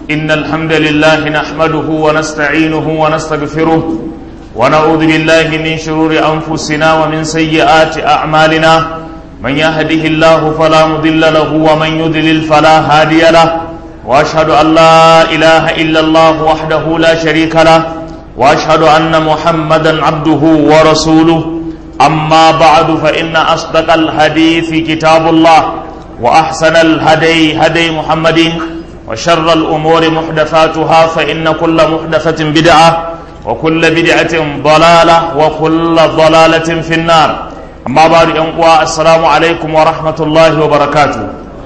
إن الحمد لله نحمده ونستعينه ونستغفره ونعوذ بالله من شرور أنفسنا ومن سيئات أعمالنا من يهده الله فلا مضل له ومن يضلل فلا هادي له وأشهد أن لا إله إلا الله وحده لا شريك له وأشهد أن محمدا عبده ورسوله أما بعد فإن أصدق الحديث كتاب الله وأحسن الهدي هدي محمد وشر الأمور محدثاتها فإن كل محدثة بدعة وكل بدعة ضلالة وكل ضلالة في النار أما بعد أنقوى السلام عليكم ورحمة الله وبركاته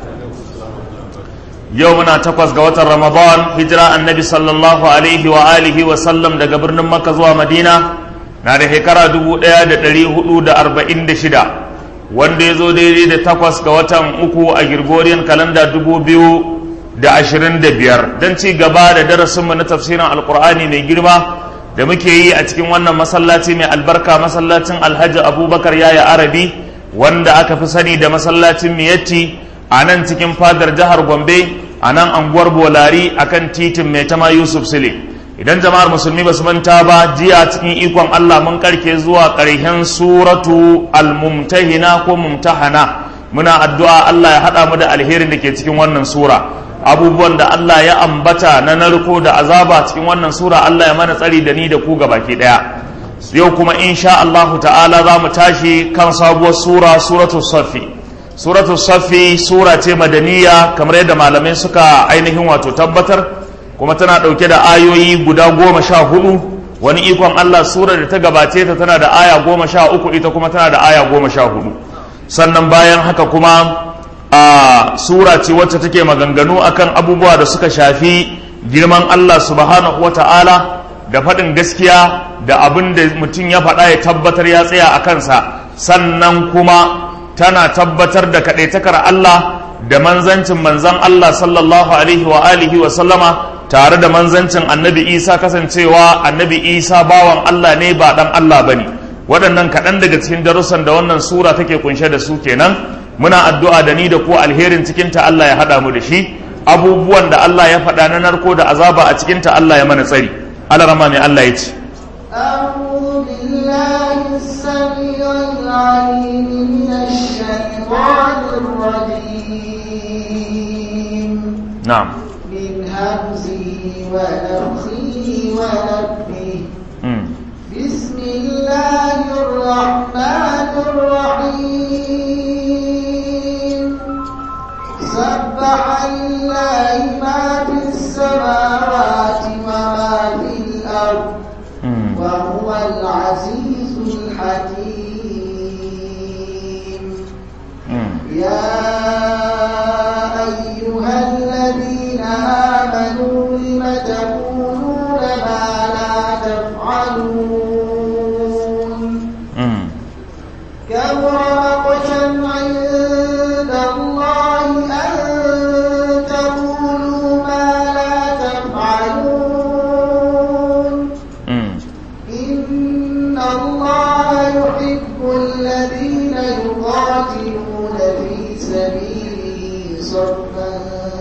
يومنا تقوز قوة رمضان هجرة النبي صلى الله عليه وآله وسلم دا قبرنا مكة زوا مدينة نادي هكرا دبو دا دا دلي هدو دا أربعين دا شدا wanda ya zo daidai da takwas ga watan uku a Gregorian kalanda dubu biyu da ashirin da biyar don ci gaba da darasinmu na tafsirin alkur'ani mai girma da muke yi a cikin wannan masallaci mai albarka masallacin alhaji abubakar yaya arabi wanda aka fi sani da masallacin miyatti a nan cikin fadar jihar gombe a nan anguwar bolari a kan titin mai tama yusuf sile idan jama'ar musulmi ba su manta ba jiya cikin ikon allah mun karke zuwa ƙarshen suratu almumtahina ko mumtahana muna addu'a allah ya haɗa mu da alherin da ke cikin wannan sura abubuwan da Allah ya ambata na narko da azaba cikin wannan sura Allah ya mana tsari da ni da ku baki daya yau kuma insha Allahu ta'ala za mu tashi kan sabuwar sura suratul safi suratul safi sura ce madaniya kamar yadda malamai suka ainihin wato tabbatar kuma tana dauke da ayoyi guda goma sha hudu wani ikon Allah sura da ta gabace ta tana da aya goma sha uku ita kuma tana da aya goma sha hudu sannan bayan haka kuma a sura ce wacce take maganganu akan abubuwa da suka shafi girman Allah subhanahu wata'ala da faɗin gaskiya da abin da mutum ya faɗa ya tabbatar ya tsaya a kansa sannan kuma tana tabbatar da kaɗaitakar Allah da manzancin manzan Allah sallallahu alaihi wa alihi wa sallama tare da manzancin annabi Isa kasancewa annabi Isa bawan Allah ne ba ɗan Allah bane waɗannan kaɗan daga cikin darussan da wannan sura take kunshe da su kenan muna addu'a da ni da ku alherin cikinta Allah ya haɗa mu da shi abubuwan da Allah ya faɗa na narko da azaba a cikinta Allah ya mana tsari Allah rama mai Allah ya ce نعم من همزه ونفخه ونفخه بسم الله الرحمن الرحيم سبح لله ما في السماوات وما في الأرض وهو العزيز الحكيم يا أيها الذين آمنوا لم تقولون ما لا تفعلون كبر مقتا عند الله أن تقولوا ما لا تفعلون إن الله يحب الذين يقاتلون في سبيله صفا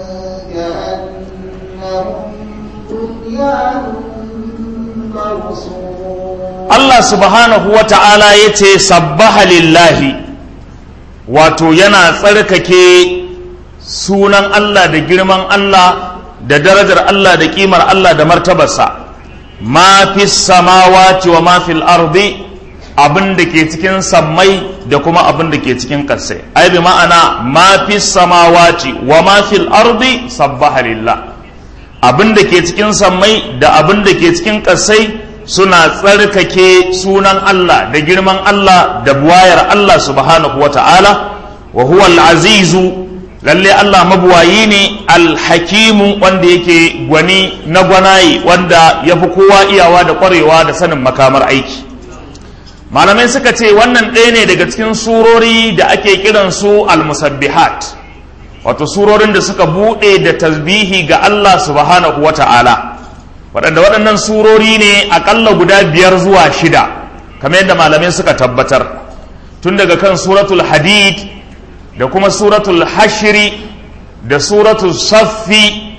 كأنهم بنيان مرصوص Allah subhanahu wa ta'ala ya ce sabbaha lillahi wato yana tsarkake sunan Allah da girman Allah da darajar Allah da kimar Allah da martabarsa ma fi samawati wa ma fil ardi abin da ke cikin sammai da kuma abin da ke cikin ƙasai ai bi ma'ana ma fi samawati wa ma fil ardi sabbaha lillah abin da ke cikin sammai da abin da ke cikin ƙasai suna tsarkake sunan Allah da girman Allah da buwayar Allah subhanahu wata'ala wa huwa al-azizu lalle Allah mabuwayi ne al-hakimu wanda yake gwani na gwanaye wanda ya fi kowa iyawa da kwarewa da sanin makamar aiki malamai suka ce wannan ɗaya ne daga cikin surori da ake kiransu al-musabbihat wato surorin da suka buɗe da tasbihi ga Allah subhanahu wata'ala waɗanda waɗannan surori ne aƙalla guda biyar zuwa shida kamar yadda malamai suka tabbatar tun daga kan suratul hadid da kuma suratul hashiri da suratul saffi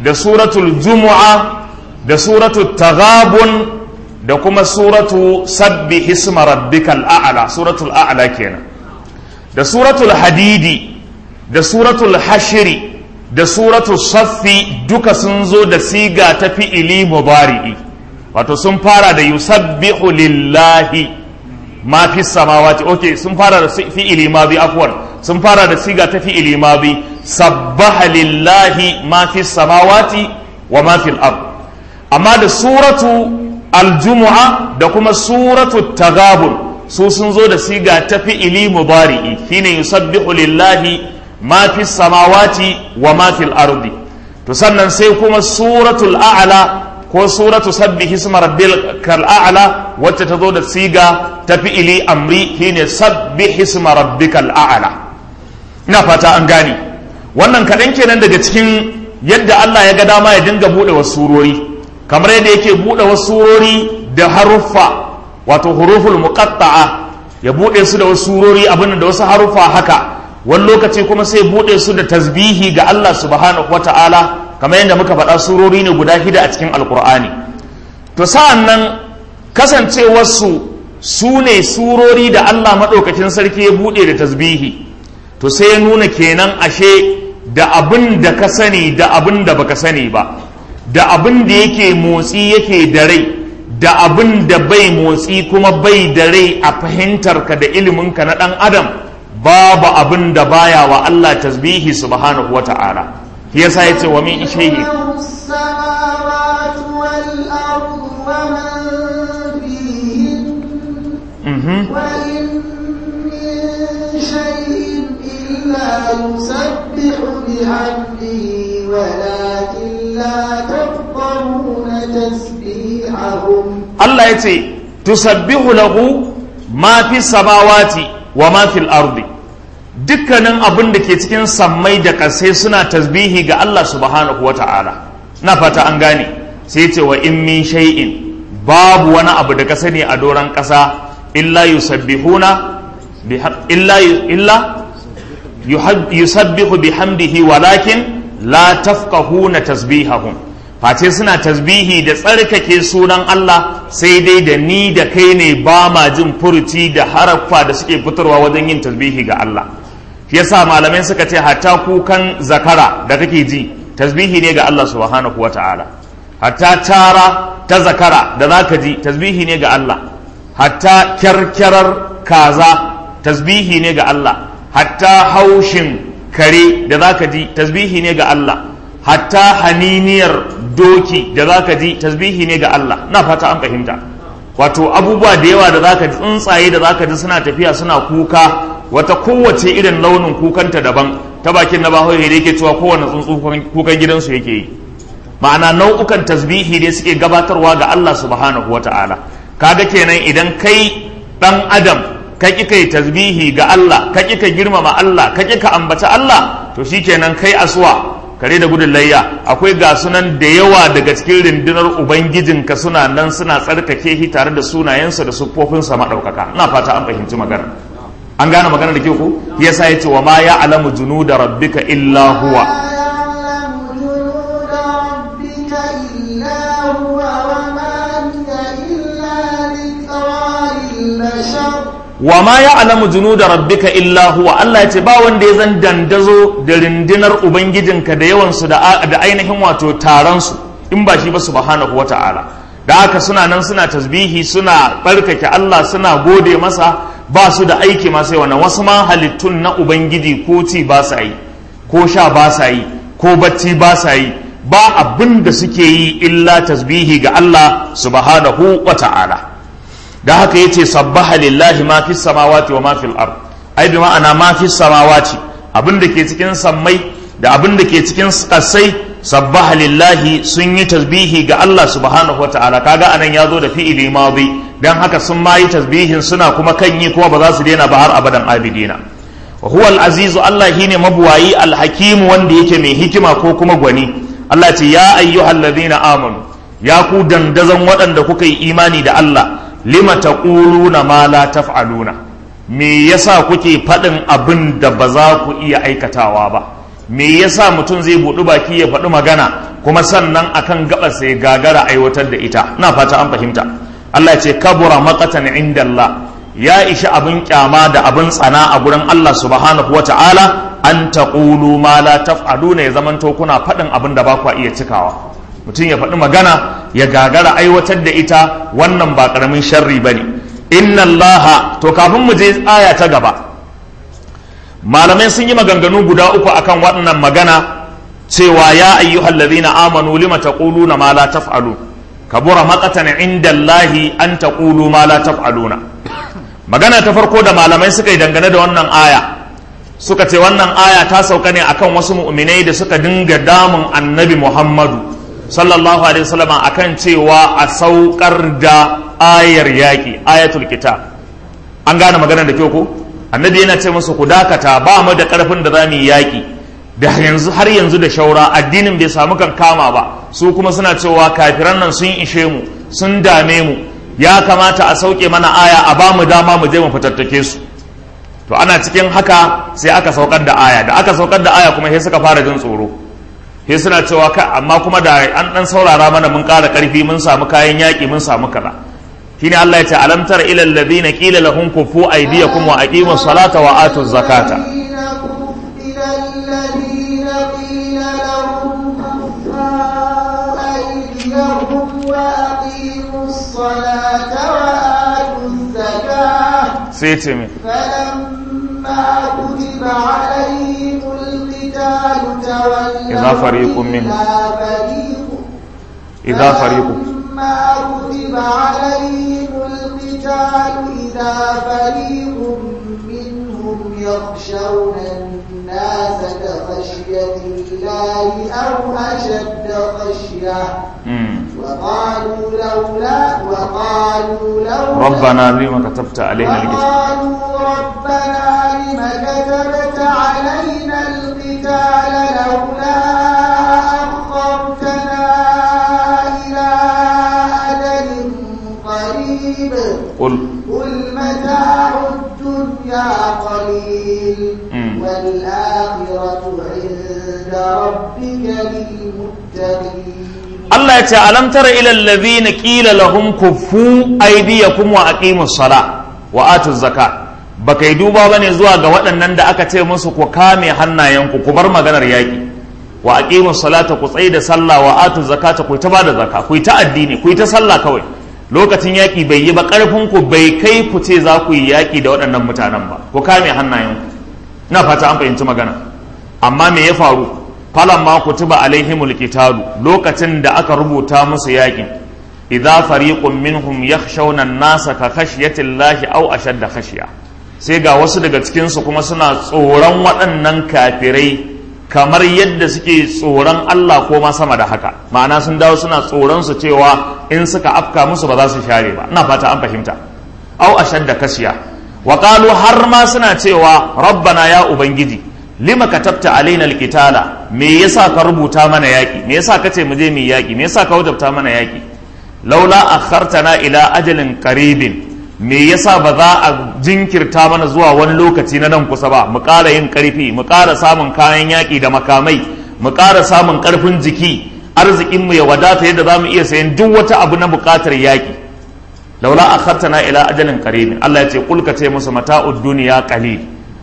da suratul jumu'a da suratul taghabun da kuma suratu sabbi hisma rabbikal a'la suratul a'la kenan da suratul hadidi da suratul hashiri da suratul saffi duka sun zo da siga ta fi'ili mubari'i wato sun fara da yusabbihu lillahi ma fi samawati okay sun fara da fi'ili madi afwan sun fara da siga ta fi'ili madi sabbaha lillahi ma fi samawati wa ma fil ard amma da suratu aljumu'a da kuma suratu tagabun su sun zo da siga ta fi'ili mubari'i shine yusabbihu lillahi ma fi samawati wa ma fil ardi to sannan sai kuma suratul a'la ko suratu sabbi hisma rabbikal a'la wacce ta zo da siga ta fi'ili amri shine sabbi hisma rabbikal a'la ina fata an gane wannan kaɗan kenan daga cikin yadda Allah ya ga dama ya dinga buɗe wasu surori kamar yadda yake buɗe wasu surori da haruffa wato huruful muqatta'a ya buɗe su da wasu surori abin da wasu haruffa haka wani lokaci kuma sai buɗe su da tasbihi ga Allah subhanahu wata'ala kamar yadda muka faɗa surori ne guda shida a cikin alkur'ani to sa'an nan kasancewarsu su ne surori da Allah maɗaukacin sarki ya buɗe da tasbihi to sai ya nuna kenan ashe da abin da ka sani da abin da baka sani ba da abin da yake motsi yake da rai da abin da bai motsi kuma bai da rai a fahimtarka da iliminka na ɗan adam babu abin da baya wa Allah tasbihi subhanahu wa ta'ala shi yasa yace wa min shay'in له السماوات والأرض ومن فيهن mhm وإن من شيء إلا يسبح بحمده ولكن لا تفقهون تسبيحهم Allah yace tusabbihu lahu ma fi samawati wa ma fil ardi dukkanin abin da ke cikin sammai da ƙasai suna tasbihi ga Allah subhanahu wa ta'ala na fata an gane sai ce wa in min shay'in babu wani abu da ka sani a doron ƙasa illa yusabbihuna biha- illa illa yuhab- yusabbihu bihamdihi walakin la tafqahuna tasbihahum face suna tasbihi da tsarkake sunan Allah sai dai da ni da kai ne ba ma jin furuci da haraffa da suke fitarwa wajen yin tasbihi ga Allah shi yasa malamai suka ce hatta kukan zakara da kake ji tasbihi ne ga Allah subhanahu wata'ala hatta tara ta zakara da zaka ji tasbihi ne ga Allah hatta kyarkyarar kaza tasbihi ne ga Allah hatta haushin kare da zaka ji tasbihi ne ga Allah hatta haniniyar doki da zaka ji tasbihi ne ga Allah na fata an fahimta wato abubuwa da yawa da zaka ji tsuntsaye da zaka ji suna tafiya suna kuka wata kowace irin launin kukanta daban ta bakin na bahaushe da yake cewa kowane tsuntsu kukan gidansu yake yi ma'ana nau'ukan tasbihi ne suke gabatarwa ga Allah subhanahu wata'ala kaga kenan idan kai dan adam ka ƙi kai tasbihi ga Allah ka ƙi ka girmama Allah ka ƙi ka ambata Allah to shikenan kai asuwa kare da gudun layya akwai ga sunan da yawa daga cikin rundunar ubangijinka suna nan suna tsarkake shi tare da sunayensa da siffofinsa maɗaukaka ina fata an fahimci magana an gane magana da ke ku yasa ya ce wa ma ya alamu junu da rabbika illa huwa يعلم جنود ربك إلا هو وما هي إلا ذكرى للبشر wa ma ya alamu junu da rabbika illa huwa Allah ya ce ba wanda ya zan dandazo da rindinar ubangijinka da yawansu da da ainihin wato taronsu in ba shi ba subhanahu wa ta'ala da haka suna nan suna tasbihi suna barkake Allah suna gode masa ba su da aiki ma sai wannan wasu ma halittun na ubangiji ko ci ba sa yi ko sha ba sa yi ko bacci ba sa yi ba abin da suke yi illa tasbihi ga Allah subhanahu wa ta'ala da haka yace sabbaha lillahi ma fis samawati wa ma fil ard ai bi ma'ana ma fis samawati abin da ke cikin sammai da abin da ke cikin kasai sabbaha lillahi sun yi tasbihi ga Allah subhanahu wataala kaga anan ya zo da fi'ili madi dan haka sun ma yi tasbihin suna kuma kan yi kuma ba za su daina ba har abadan abidina wa huwa al-azizu Allah shine mabuwayi al-hakim wanda yake mai hikima ko kuma gwani Allah ce ya ayyuhallazina amanu ya ku dandazon waɗanda kuka yi imani da Allah lima taquluna ma la taf'aluna me yasa kuke faɗin abin da ba za ku iya aikatawa ba me yasa mutum zai buɗi baki ya faɗi magana kuma sannan akan gaba sai gagara aiwatar da ita ina fata an fahimta Allah ya ce kabura maqatan inda Allah ya ishi abin kyama da abin tsana a gurin Allah subhanahu wata'ala an taqulu ma la taf'aluna ya zamanto kuna faɗin abin da ba ku iya cikawa mutum ya faɗi magana ya gagara aiwatar da ita wannan ba ƙaramin sharri bane inna Allah to kafin mu je aya ta gaba malamai sun yi maganganu guda uku akan waɗannan magana cewa ya ayyuhal ladhina amanu lima taquluna ma la taf'alun kabura maqatan inda Allahi an taqulu ma la taf'aluna magana ta farko da malamai suka yi dangane da wannan aya suka ce wannan aya ta sauka ne akan wasu mu'minai da suka dinga damun annabi Muhammadu sallallahu alaihi wasallam akan cewa a saukar da ayar yaki ayatul kitab an gane magana da kyau ko annabi yana ce musu ku dakata ba mu da karfin da za mu yi yaƙi da yanzu har yanzu da shaura addinin bai samu kan kama ba su kuma suna cewa kafiran nan sun ishe mu sun dame mu ya kamata a sauke mana aya a ba mu dama mu je mu fitattake su to ana cikin haka sai aka saukar da aya da aka saukar da aya kuma sai suka fara jin tsoro sai suna cewa ka amma kuma da an dan saurara mana mun ƙara ƙarfi mun samu kayan yaƙi mun samu kaza shine Allah ya ce alam tara ila alladhina qila lahum kufu aydiyakum wa aqimus salata wa atuz zakata sai ce me فلما كتب عليهم القتال تولوا إذا فريق منهم إذا فريق idza fariqu فلما كتب عليهم القتال إذا فريق منهم يخشون الناس كخشية الله أو أشد خشية mm. وقالوا لولا وقالوا لولا ربنا لما كتبت علينا القتال وقالوا ربنا لم كتبت علينا القتال لولا أخرتنا إلى أجل قريب قل قل متاع الدنيا قليل مم. والآخرة عند ربك للمتقين Allah ya ce alam tara ila alladhina qila lahum kuffu aydiyakum wa aqimus sala wa atuz zakat baka yi duba bane zuwa ga waɗannan da aka ce musu ku kame hannayenku ku bar maganar yaƙi wa aqimus salata ku tsaye da sallah wa atuz zakata ku ta bada zakka ku ta addini ku ta sallah kawai lokacin yaƙi bai yi ba ƙarfin ku bai kai ku ce za ku yi yaƙi da waɗannan mutanen ba ku kame hannayenku ina fata an fahimci magana amma me ya faru falamma kutiba alaihimul qitalu lokacin da aka rubuta musu yakin idza fariqun minhum yakhshawna an-nasa ka khashyati llahi aw ashadda khashya sai ga wasu daga cikin su kuma suna tsoron waɗannan kafirai kamar yadda suke tsoron Allah ko ma sama da haka ma'ana sun dawo suna tsoron su cewa in suka afka musu ba za su share ba ina fata an fahimta aw ashadda khashya wa qalu har ma suna cewa rabbana ya ubangiji lima katabta alaina alqitala me yasa ka rubuta mana yaki me yasa ka ce mu je mu yaki me yasa ka wajabta mana yaki laula akhartana ila ajalin qaribin me yasa ba za a jinkirta mana zuwa wani lokaci na nan kusa ba mu ƙara yin ƙarfi mu ƙara samun kayan yaƙi da makamai mu ƙara samun ƙarfin jiki arzikin mu ya wadata yadda za mu iya sayan duk wata abu na buƙatar yaƙi laula akhartana ila ajalin qaribin Allah ya ce kulka ce musu mata'ud duniya qalil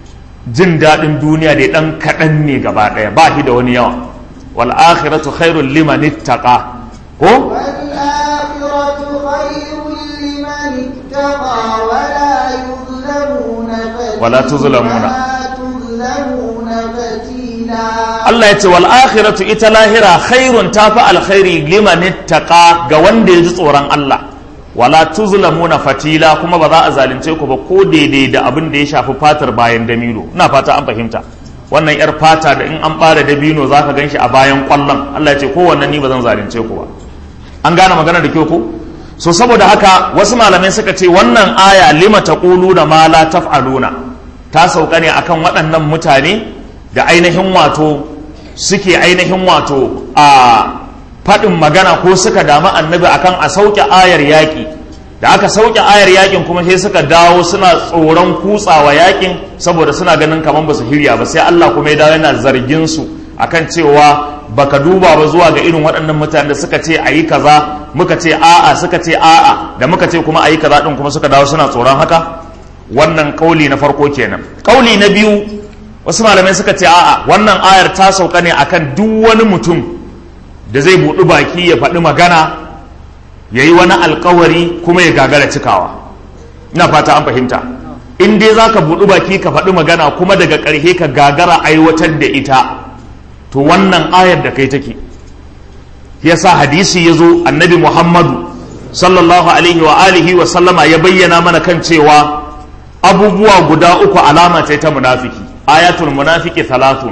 jin daɗin duniya da ɗan kaɗan ne gaba ɗaya ba shi da wani yawa wal akhiratu khairul liman ittaqa ko والآخرة خير لمن اتقى ولا يظلمون فتيلا ولا تظلمون. ولا تظلمون فتيلا Allah ya ce wal akhiratu ita lahira khairun tafi alkhairi liman ittaqa ga wanda ya ji tsoron Allah wala tuzlamuna fatila kuma ba za a zalunce ku ba ko daidai da abin da ya shafi fatar bayan damino ina fata an fahimta wannan yar fata da in an bara dabino zaka ganshi a bayan kwallon Allah ya ce kowanne ni ba zan zalunce ku ba an gane magana da kyau ko so saboda haka wasu malamai suka ce wannan aya lima taquluna ma la taf'aluna ta sauka ne akan waɗannan mutane da ainihin wato suke ainihin wato a faɗin magana ko suka damu annabi akan a sauke ayar yaƙi da aka sauke ayar yaƙin kuma sai suka dawo suna tsoron kutsawa yaƙin saboda suna ganin kamar ba su hirya ba sai Allah kuma ya dawo yana zargin su akan cewa baka duba ba zuwa ga irin waɗannan mutanen da suka ce a yi kaza muka ce a'a suka ce a'a da muka ce kuma a yi kaza ɗin kuma suka dawo suna tsoron haka wannan kauli na farko kenan kauli na biyu wasu malamai suka ce a'a wannan ayar ta sauka ne akan duk wani mutum da zai buɗi baki ya faɗi magana ya yi wani alkawari kuma ya gagara cikawa ina fata an fahimta in dai za ka buɗi baki ka faɗi magana kuma daga ƙarshe ka gagara aiwatar da ita to wannan ayar da kai take yasa hadisi ya zo annabi muhammadu sallallahu alaihi wa alihi wa sallama ya bayyana mana kan cewa abubuwa guda uku alama ce ta munafiki ayatul munafiki talatun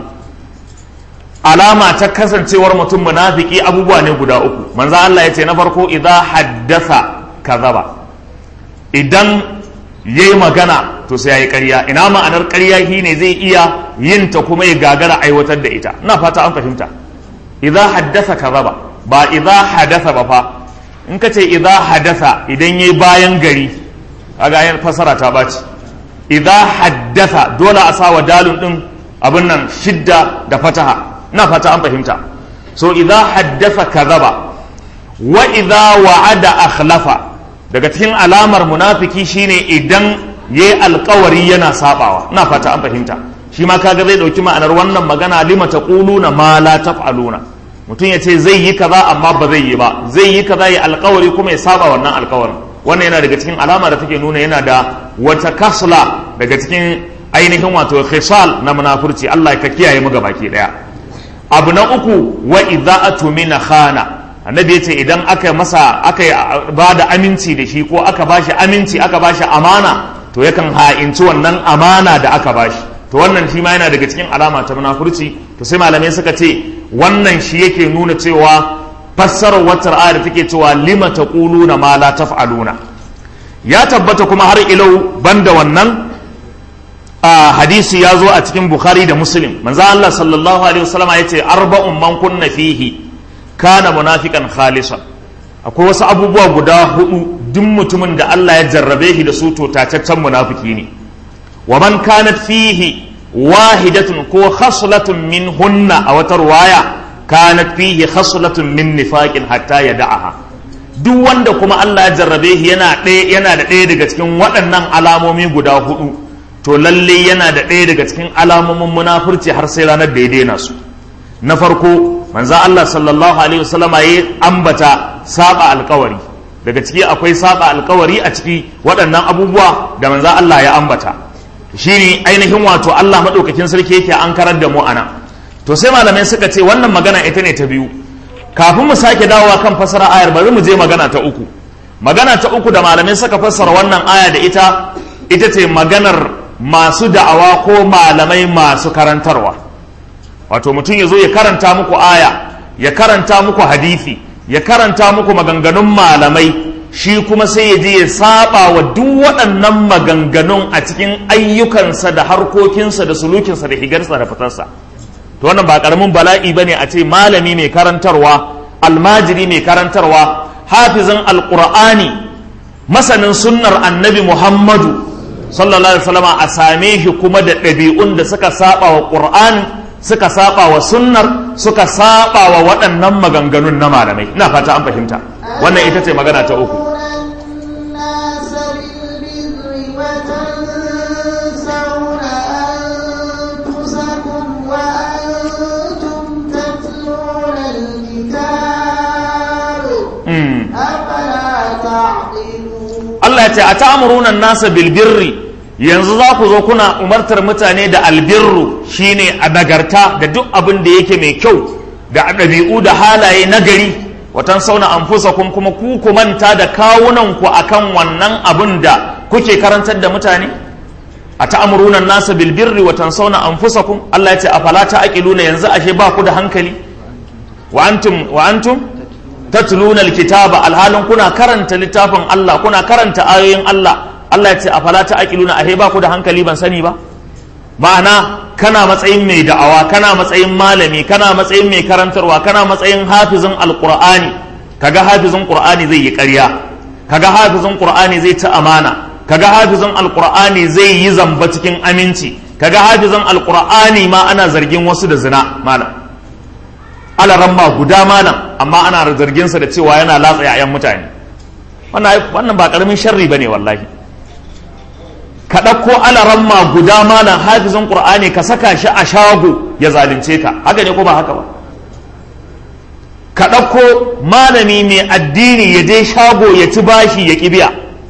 alama ta kasancewar mutum munafiki abubuwa ne guda uku manzo Allah ya ce na farko idza haddasa kazaba idan yayi magana to sai yayi ƙarya ina ma'anar ƙarya shine zai iya yin ta kuma ya gagara aiwatar da ita ina fata an fahimta idza haddasa kazaba ba idza hadatha ba fa in ka ce idza hadatha idan yayi bayan gari kaga ayar fasara ta baci idza haddasa dole a sawa dalun din abin nan shidda da fataha ina fata an fahimta so idza haddasa kazaba wa idza wa'ada akhlafa daga cikin alamar munafiki shine idan yayi alkawari yana sabawa ina fata an fahimta shi ma kaga zai dauki ma'anar wannan magana lima taquluna ma la taf'aluna mutum ya ce zai yi kaza amma ba zai yi ba zai yi kaza ya alkawari kuma ya saba wannan alkawarin wannan yana daga cikin alama da take nuna yana da wata kasla daga cikin ainihin wato khisal na munafurci Allah ka kiyaye mu baki daya abu na uku wa idha'atu min khana annabi yace idan aka masa aka ba da aminci da shi ko aka bashi aminci aka bashi amana to yakan ha'inci wannan amana da aka bashi to wannan shi ma yana daga cikin alama ta munafurci to sai malamai suka ce wannan shi yake nuna cewa fassarar wata ayar take cewa lima taquluna ma la taf'aluna ya tabbata kuma har ilau banda wannan a hadisi ya zo a cikin bukhari da muslim manzo Allah sallallahu alaihi wasallam ya ce arba'un man kunna fihi kana munafiqan khalisan akwai wasu abubuwa guda hudu duk mutumin da Allah ya jarrabe shi da su to tacaccen munafiki ne wa man kanat fihi wahidatun ko khaslatun min hunna a wata ruwaya kanat fihi khaslatun min nifaqin hatta yada'aha duk wanda kuma Allah ya jarrabe shi yana ɗaya yana da ɗaya daga cikin waɗannan alamomi guda hudu to lalle yana da ɗaya daga cikin alamomin munafurci har sai ranar da ya daina su na farko manzo Allah sallallahu alaihi wasallam ya ambata saba alkawari daga ciki akwai saba alkawari a ciki waɗannan abubuwa da manzo Allah ya ambata shine ainihin wato Allah madaukakin sarki yake an karar da mu ana to sai malamai suka ce wannan magana ita ne ta biyu kafin mu sake dawowa kan fasara ayar bari mu je magana ta uku magana ta uku da malamai suka fassara wannan aya da ita ita ce maganar masu da'awa ko malamai masu karantarwa wato mutum ya zo ya karanta muku aya ya karanta muku hadisi ya karanta muku maganganun malamai shi kuma sai ya je ya saba wa duk waɗannan maganganun a cikin ayyukansa da harkokinsa da sulukinsa da higarsa da fitarsa to wannan ba karamin bala'i bane a ce malami mai karantarwa almajiri mai karantarwa hafizin alqur'ani masanin sunnar annabi muhammadu sallallahu alaihi wasallam a same shi kuma da ɗabi'un da suka saba wa qur'ani suka saba wa sunnar suka saba wa waɗannan maganganun na malamai ina fata an fahimta wannan ita ce magana ta uku الناس بالبر وتنسون أنفسكم وأنتم تتلون الكتاب Mm. أفلا تعقلون Allah ya ce a ta'amuruna nasa bilbirri yanzu za ku zo kuna umartar mutane da albirru shine a nagarta da duk abin da yake mai kyau da ɗabi'u da halaye nagari watan sauna anfusakum kuma ku ku manta da kawunanku akan wannan abin da kuke karantar da mutane a ta'amuruna nasa bilbirri watan sauna anfusakum Allah ya ce a falata aqiluna yanzu ashe ba ku da hankali wa antum wa antum tatluna alkitaba alhalin kuna karanta littafin Allah kuna karanta ayoyin Allah Allah ya ce a fala ta'qiluna ahe ba ku da hankali ban sani ba ma'ana kana matsayin mai da'awa kana matsayin malami kana matsayin mai karantarwa kana matsayin hafizin alqur'ani kaga hafizin qur'ani zai yi ƙarya kaga hafizin qur'ani zai ci amana kaga hafizin alqur'ani zai yi zamba cikin aminci kaga hafizin alqur'ani ma ana zargin wasu da zina malam alaramma guda malam amma ana zarginsa da cewa yana latsa 'ya'yan mutane wannan ba karamin sharri ba ne wallahi ka ɗauko alaramma guda malam hafizin ƙur'ani ka saka shi a shago ya zalunce ka haka ne ko ba haka ba ka ɗauko malami mai addini ya je shago ya ci bashi ya ƙi biya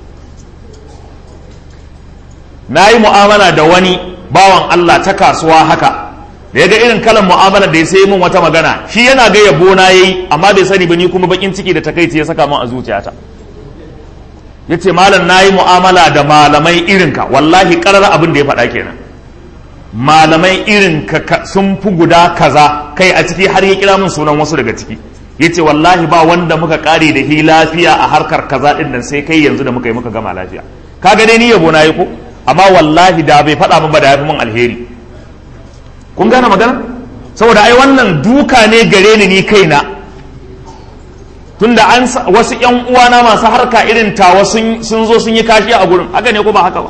na yi mu'amala da wani bawan Allah ta kasuwa haka da ya ga irin kalan mu'amala da ya sai min wata magana shi yana ga yabo na yayi amma bai sani ba ni kuma bakin ciki da takaici ya saka min a zuciyata ya ce malam na yi mu'amala da malamai irinka wallahi karar abin da ya faɗa kenan malamai irin ka sun fi guda kaza kai a ciki har ya kira min sunan wasu daga ciki ya ce wallahi ba wanda muka kare da hi lafiya a harkar kaza ɗin nan sai kai yanzu da muka yi muka gama lafiya ka ga dai ni yabo na yi ko amma wallahi da bai faɗa min ba da ya fi min alheri kun gane magana saboda ai wannan duka ne gare ni ni kaina tunda an wasu yan uwana masu harka irin tawa sun zo sun yi kashi a gurin haka ne ko ba haka ba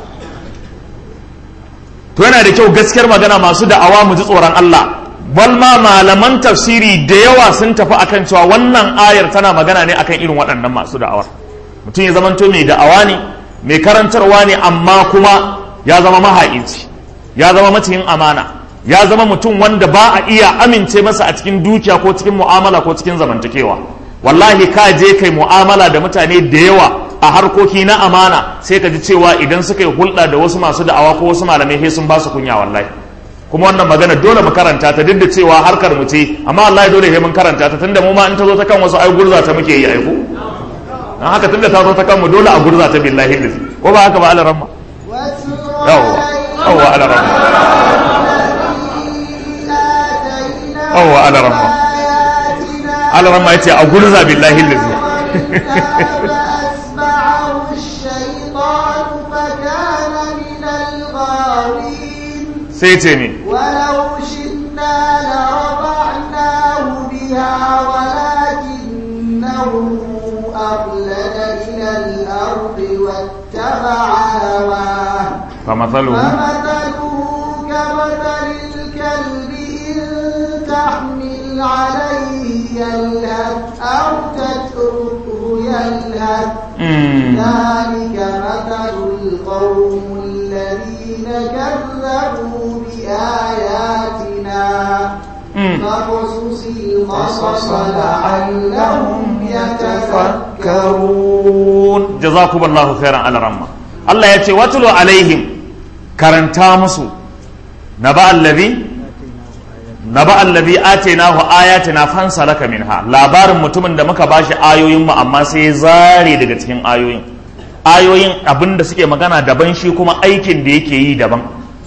to yana da kyau gaskiyar magana masu da'awa mu ji tsoron Allah balma malaman tafsiri da yawa sun tafi akan cewa wannan ayar tana magana ne akan irin waɗannan masu da'awa mutum ya zamanto mai da'awa ne mai karantarwa ne amma kuma ya zama maha'inci ya zama maciyin amana ya zama mutum wanda ba a iya amince masa a cikin dukiya ko cikin mu'amala ko cikin zamantakewa wallahi ka je kai mu'amala da mutane da yawa a harkoki na amana sai ka ji cewa idan suka yi hulɗa da wasu masu da'awa ko wasu malamai sai sun ba su kunya wallahi kuma wannan magana dole mu karanta ta duk da cewa harkar mu ce amma wallahi dole sai mun karanta ta tunda mu ma in ta zo ta kan wasu ai gurza ta muke yi aiko dan haka tunda ta zo ta kan mu dole a gurza ta billahi lillahi ko ba haka ba alaramma yawa yawa alaramma yawa alaramma alaramma yace a gurza billahi lillahi sai ce ne ولو شئنا لرفعناه بها ولكنه أخلد إلى الأرض واتبع هواه فمثله فمثله كمثل الكلب إن تحمل عليه يلهث أو تتركه يلهث مم. ذلك مثل القوم الذين كذبوا بآياتنا مم. فاقصص القصص لعلهم يتفكرون jazakumullahu khairan ala ramma Allah ya ce watulu alaihim karanta musu naba allazi naba allazi atainahu ayatina fansalaka minha labarin mutumin da muka bashi ayoyin mu amma sai ya zare daga cikin ayoyin ayoyin abinda suke magana daban shi kuma aikin da yake yi daban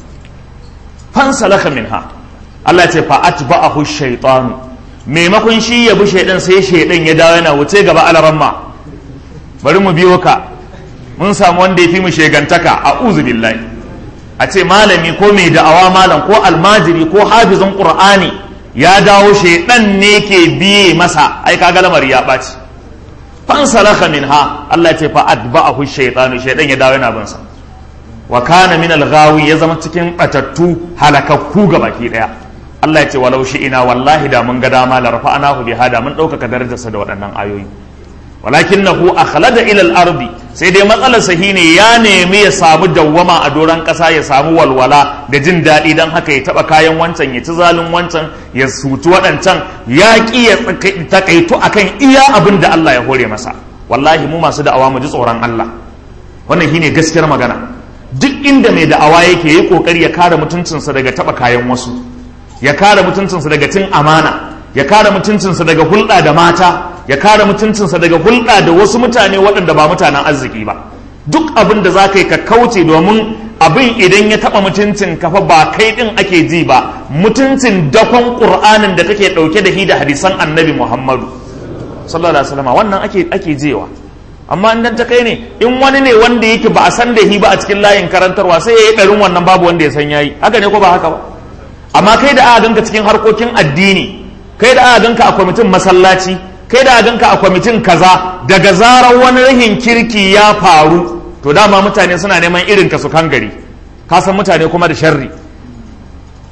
fansalaka minha Allah ya ce fa atba'ahu shaytanu maimakon shi ya bi shaidan sai shaidan ya dawo yana wuce gaba alaramma bari mu biyo ka mun samu wanda ya fi mu shegantaka a billahi a ce malami ko mai da'awa malam ko almajiri ko hafizin qur'ani ya dawo shaidan ne ke biye masa ai kaga lamari ya ɓaci fansalaka minha Allah ya ce fa atba'ahu shaytanu shaidan ya dawo yana bin sa wa kana min al-ghawi ya zama cikin batattu halakakku ga baki daya Allah ya ce walau shi ina wallahi da mun ga dama la rafa'anahu bi hada mun ɗaukaka darajarsa da waɗannan ayoyi walakinahu akhlada ila al-ardi sai dai matsalar sa ne ya nemi ya samu dawwama a doron ƙasa ya samu walwala da jin daɗi dan haka ya taɓa kayan wancan ya ci zalun wancan ya suci waɗancan ya ƙi ya takaitu akan iya abin da Allah ya hore masa wallahi mu masu da'awa mu ji tsoron Allah wannan shine gaskiyar magana duk inda mai da'awa yake yi kokari ya kare mutuncinsa daga taɓa kayan wasu ya kare mutuncinsa daga cin amana ya kare mutuncinsa daga hulɗa da mata ya kare mutuncinsa daga hulɗa da wasu mutane waɗanda ba mutanen arziki ba duk abin da za ka yi ka kauce domin abin idan ya taɓa mutuncin kafa ba kai ɗin ake ji ba mutuncin dakon ƙur'anin da kake ɗauke da shi da hadisan annabi muhammadu sallallahu alaihi wasallam wannan ake ake jewa amma in dan ta kai ne in wani ne wanda yake ba a san da shi ba a cikin layin karantarwa sai ya yi ɗarin wannan babu wanda ya san yayi haka ne ko ba haka ba amma kai da aka ganka cikin harkokin addini kai da aka ganka a kwamitin masallaci kai da aka ganka a kwamitin kaza daga zarar wani rahin kirki ya faru to dama mutane suna neman irin ka su kan gari ka san mutane kuma da sharri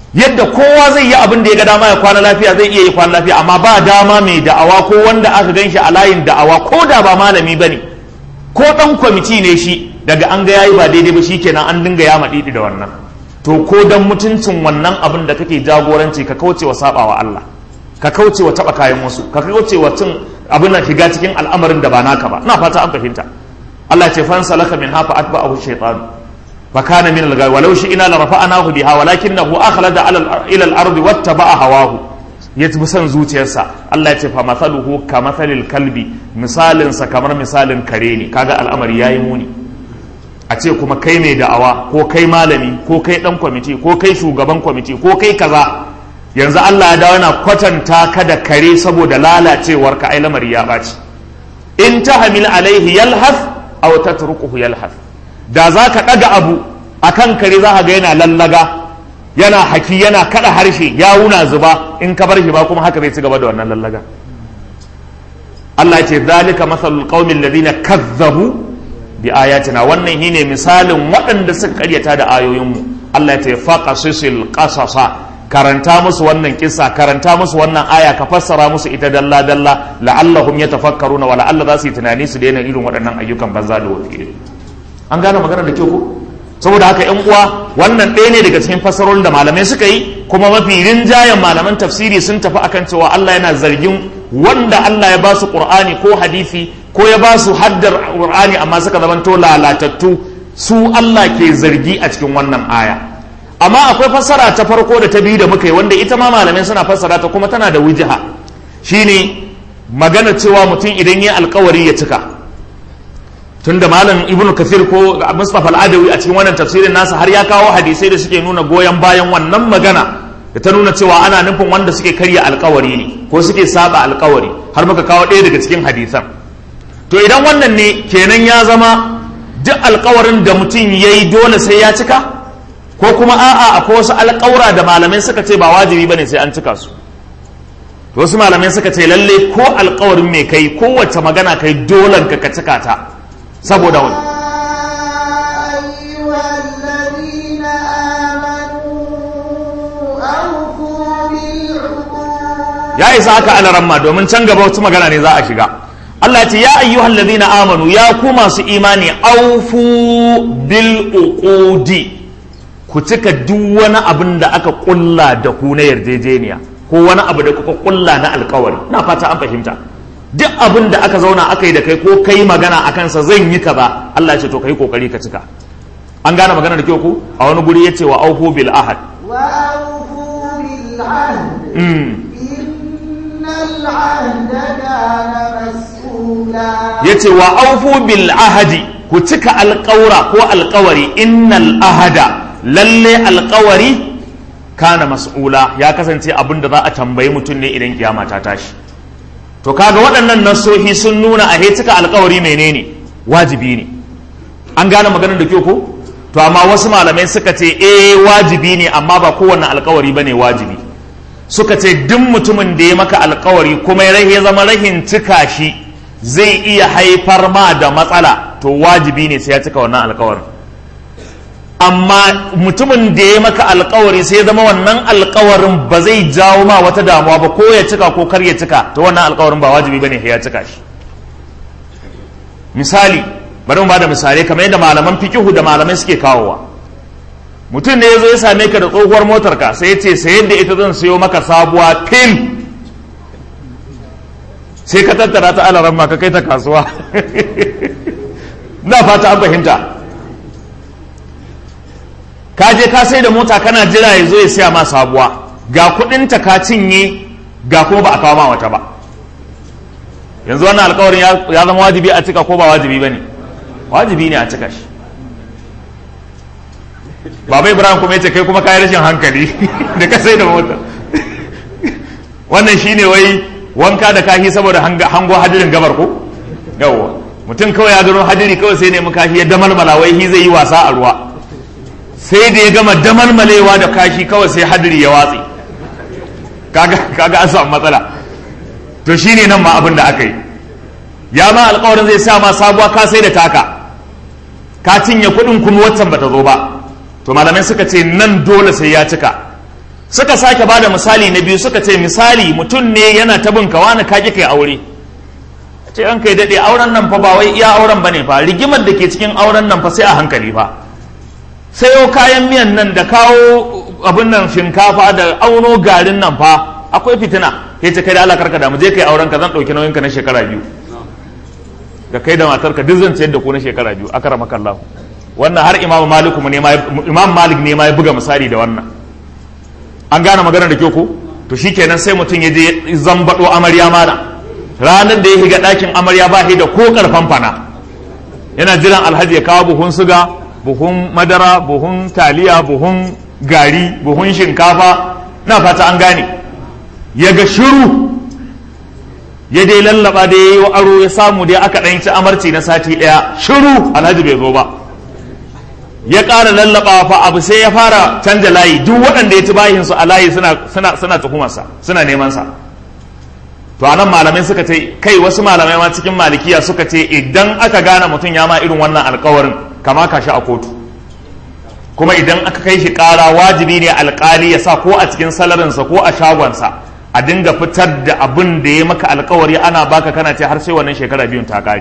yadda kowa zai yi abin da ya ga dama ya kwana lafiya zai iya yi kwana lafiya amma ba dama mai da'awa ko wanda aka gan shi a layin da'awa ko da ba malami ba ne ko ɗan kwamiti ne shi daga an ga yayi ba daidai ba shikenan an dinga ya maɗiɗi da wannan to ko dan mutuncin wannan abin da kake jagoranci ka kauce wa sabawa Allah ka kauce wa taɓa kayan wasu ka kauce wa cin abin nan shiga cikin al'amarin da ba naka ba ina fata an fahimta Allah ya ce fansa laka min hafa atba'ahu shaytanu فكان من الغاوي ولو شئنا لرفعناه بها ولكنه أخلد على إلى الأرض واتبع هواه يتبع سن zuciyarsa Allah ya ce fa mathaluhu ka mathalil kalbi misalin sa kamar misalin kare ne kaga al'amari yayi muni a ce kuma kai mai da'awa ko kai malami ko kai dan kwamiti ko kai shugaban kwamiti ko kai kaza yanzu Allah ya dawo yana kwatanta ka da kare saboda lalacewar ka ai lamari ya baci in tahmil alaihi yalhaf aw tatrukuhu yalhaf da za ka ɗaga abu a kan kare za ga yana lallaga yana haki yana kaɗa harshe ya wuna zuba in ka bar shi ba kuma haka zai ci gaba da wannan lallaga Allah ce zalika masalul qaumin ladina kazzabu bi ayatina wannan shine misalin waɗanda suka karyata da ayoyinmu Allah ya ce faqasisil qasasa karanta musu wannan kisa karanta musu wannan aya ka fassara musu ita dalla dalla la'allahum yatafakkaruna wa la'alla za su yi tunani su daina irin waɗannan ayyukan banza da wofi an gane magana da kyau ko saboda haka yan uwa wannan ɗaya ne daga cikin fassarorin da malamai suka yi kuma mafi rinjayen malaman tafsiri sun tafi akan cewa Allah yana zargin wanda Allah ya ba su Qur'ani ko hadisi ko ya ba su haddar Qur'ani amma suka zamanto lalatattu su Allah ke zargi a cikin wannan aya amma akwai fassara ta farko da ta biyu da muka yi wanda ita ma malamai suna fassara ta kuma tana da wujiha shine magana cewa mutum idan ya alkawari ya cika tunda malam ibnu kafir ko mustafa al-adawi a cikin wannan tafsirin nasa har ya kawo hadisai da suke nuna goyon bayan wannan magana da ta nuna cewa ana nufin wanda suke karya alkawari ne ko suke saba alkawari har muka kawo ɗaya daga cikin hadisan to idan wannan ne kenan ya zama duk alkawarin da mutum ya yi dole sai ya cika ko kuma a'a akwai wasu alkawura da malamai suka ce ba wajibi bane sai an cika su to wasu malamai suka ce lalle ko alkawarin mai kai kowace magana kai dolan ka ka cika ta saboda wani أيها الذين آمنوا أوفوا بالعقود ya isa haka alaramma domin can gaba wata magana ne za a shiga Allah ce ya ayyuhal ladina amanu ya ku masu imani aufu bil uqudi ku cika duk wani abin da aka kulla da ku na yarjejeniya ko wani abu da kuka kulla na alkawari na fata an fahimta duk abin da aka zauna aka yi da kai ko kai magana a kansa zan yi kaza Allah ya ce to kai kokari ka cika an gane magana da kyau ku a wani guri ya ce wa aufu bil ahad وأوفوا بالعهد mm. إن العهد كان مسؤولا ya ce wa aufu bil ahadi ku cika alƙawura ko alƙawari innal ahada lalle alƙawari kana mas'ula ya kasance abin da za a tambayi mutum ne idan kiyama ta tashi to kaga waɗannan nasohi sun nuna a he cika alƙawari menene wajibi ne an gane maganar da kyau ko to amma wasu malamai suka ce eh wajibi ne amma ba kowanne alƙawari bane wajibi suka ce duk mutumin da ya maka alƙawari kuma ya rahe zama rahin cika shi zai iya haifar ma da matsala to wajibi ne sai ya cika wannan alƙawarin amma mutumin da ya maka alƙawari sai ya zama wannan alƙawarin ba zai jawo ma wata damuwa ba ko ya cika ko kar ya cika to wannan alƙawarin ba wajibi bane sai ya cika shi misali bari mu bada misalai kamar yadda malaman fikihu da malamai suke kawowa mutum ne ya zo ya same ka da tsohuwar motar ka sai ya ce sayar da ita zan sayo maka sabuwa fil sai ka tattara ta alaran ma ka kai ta kasuwa na fata an fahimta ka je ka sai da mota kana jira ya zo ya siya ma sabuwa ga kudinta ka cinye ga kuma ba a kawo ma wata ba yanzu wannan alkawarin ya ya zama wajibi a cika ko ba wajibi ba ne wajibi ne a cika shi baba ibrahim kuma ya ce kai kuma kayi rashin hankali da ka sai da mota wannan shine wai wanka da kahi saboda hango hadirin gabar ko yawwa mutum kawai ya gano hadiri kawai sai ne kashi ya damalmala wai hi zai yi wasa a ruwa sai da ya gama damalmalewa da kashi kawai sai hadiri ya watsi kaga kaga an samu matsala to shine nan ma abin da aka yi ya ma alƙawarin zai sa ma sabuwa ka sai da taka ka cinye kuɗin kuma waccan bata zo ba to malamai suka ce nan dole sai ya cika suka sake ba da misali na biyu suka ce misali mutum ne yana ta bin ka wani kaji kai aure ce an kai daɗe auren nan fa ba wai iya auren bane fa rigimar da ke cikin auren nan fa sai a hankali fa sayo kayan miyan nan da kawo abin nan shinkafa da auno garin nan fa akwai fitina ya ce kai da Allah karka da mu je kai auren ka zan ɗauki nauyin ka na shekara biyu da kai da matarka duk zan ciyar da ku na shekara biyu aka rama kallahu wannan har imamu malik ne ma imam malik ne ma ya buga misali da wannan an gane magana da kyau ko to shikenan sai mutum ya je zambado amarya mana ranar da ya shiga ɗakin amarya ba shi da ko karfan fana yana jiran alhaji ya kawo buhun suga buhun madara buhun taliya buhun gari buhun shinkafa na fata an gane ya ga shiru ya dai lallaba da ya yi wa aro ya samu dai aka ɗan ci amarci na sati ɗaya shiru alhaji bai zo ba ya ƙara lallaba fa abu sai ya fara canja layi duk waɗanda ya ci bayin su a layi suna suna suna tuhumarsa suna neman sa to anan malamai suka ce kai wasu malamai ma cikin malikiya suka ce idan aka gane mutum ya ma irin wannan alkawarin kama ka shi a kotu kuma idan aka kai shi ƙara wajibi ne alƙali ya sa ko a cikin salarinsa ko a shagonsa a dinga fitar da abin da ya maka alkawari ana baka kana ce har sai wannan shekara biyun ta kare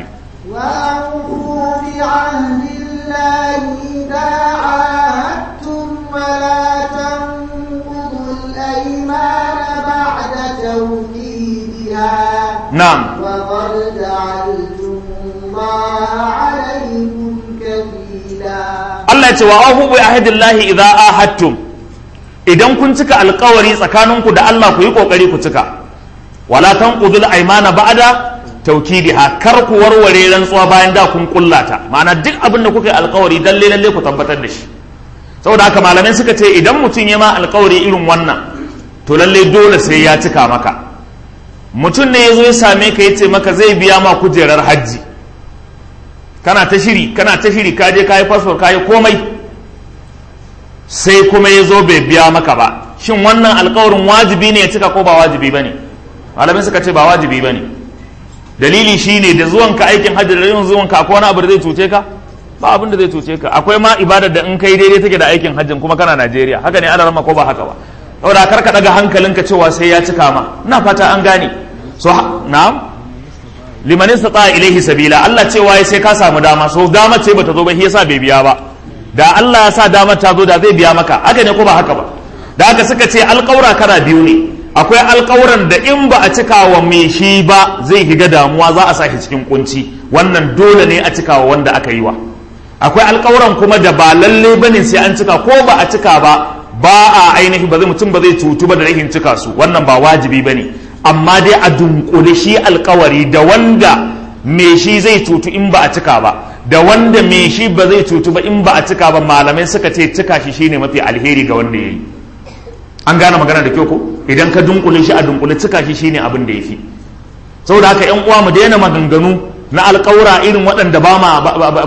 وأوفوا بعهد الله إذا عاهدتم ولا تنقضوا الأيمان بعد توكيدها na'am وقد جعلتم الله عليكم كفيلا Allah ya ce wa ahu bi ahdillahi idza ahadtum idan kun cika alkawari tsakaninku da Allah ku yi kokari ku cika wala tanqudul aymana ba'da tawkidiha kar ku warware rantsuwa bayan da kun kullata ma'ana duk abin da kuka yi alkawari dalle lalle ku tabbatar da shi saboda haka malamai suka ce idan mutum ya ma alkawari irin wannan to lalle dole sai ya cika maka mutum ne ya zo ya same ka ya ce maka zai biya ma kujerar hajji kana ta shiri kana ta shiri ka je ka yi fasfor ka yi komai sai kuma ya zo bai biya maka ba shin wannan alkawarin wajibi ne ya cika ko ba wajibi ba ne malamai suka ce ba wajibi ba ne dalili shine da zuwanka aikin hajji da yin zuwanka akwai wani abu da zai cuce ka ba abin da zai cuce ka akwai ma ibadar da in kai daidai take da aikin hajjin kuma kana Najeriya haka ne ana rama ko ba haka ba saboda kar ka daga hankalinka cewa sai ya cika ma ina fata an gane so na'am liman istata ilaihi sabila Allah cewa ya sai ka samu dama so dama ce bata zo ba shi yasa bai biya ba da Allah ya sa dama ta zo da zai biya maka haka ne ko ba haka ba da haka suka ce alƙawura kara biyu ne akwai alƙawuran da in ba a cika wa mai shi ba zai higa damuwa za a sa shi cikin kunci wannan dole ne a cika wa wanda aka yi wa akwai alƙawuran kuma da ba lalle bane sai an cika ko ba a cika ba ba a ainihi ba zai mutum ba zai cutu ba da rahin cika su wannan ba wajibi bane amma dai a dunkule shi alkawari da wanda me shi zai cutu in ba a cika ba da wanda me shi ba zai cutu ba in ba a cika ba malamai suka ce cika shi shine mafi alheri ga wanda ya yi an gane magana da kyau ko idan ka dunkule shi a dunkule cika shi shine abin da ya fi saboda haka yan uwa mu daina maganganu na alkawura irin waɗanda ba ma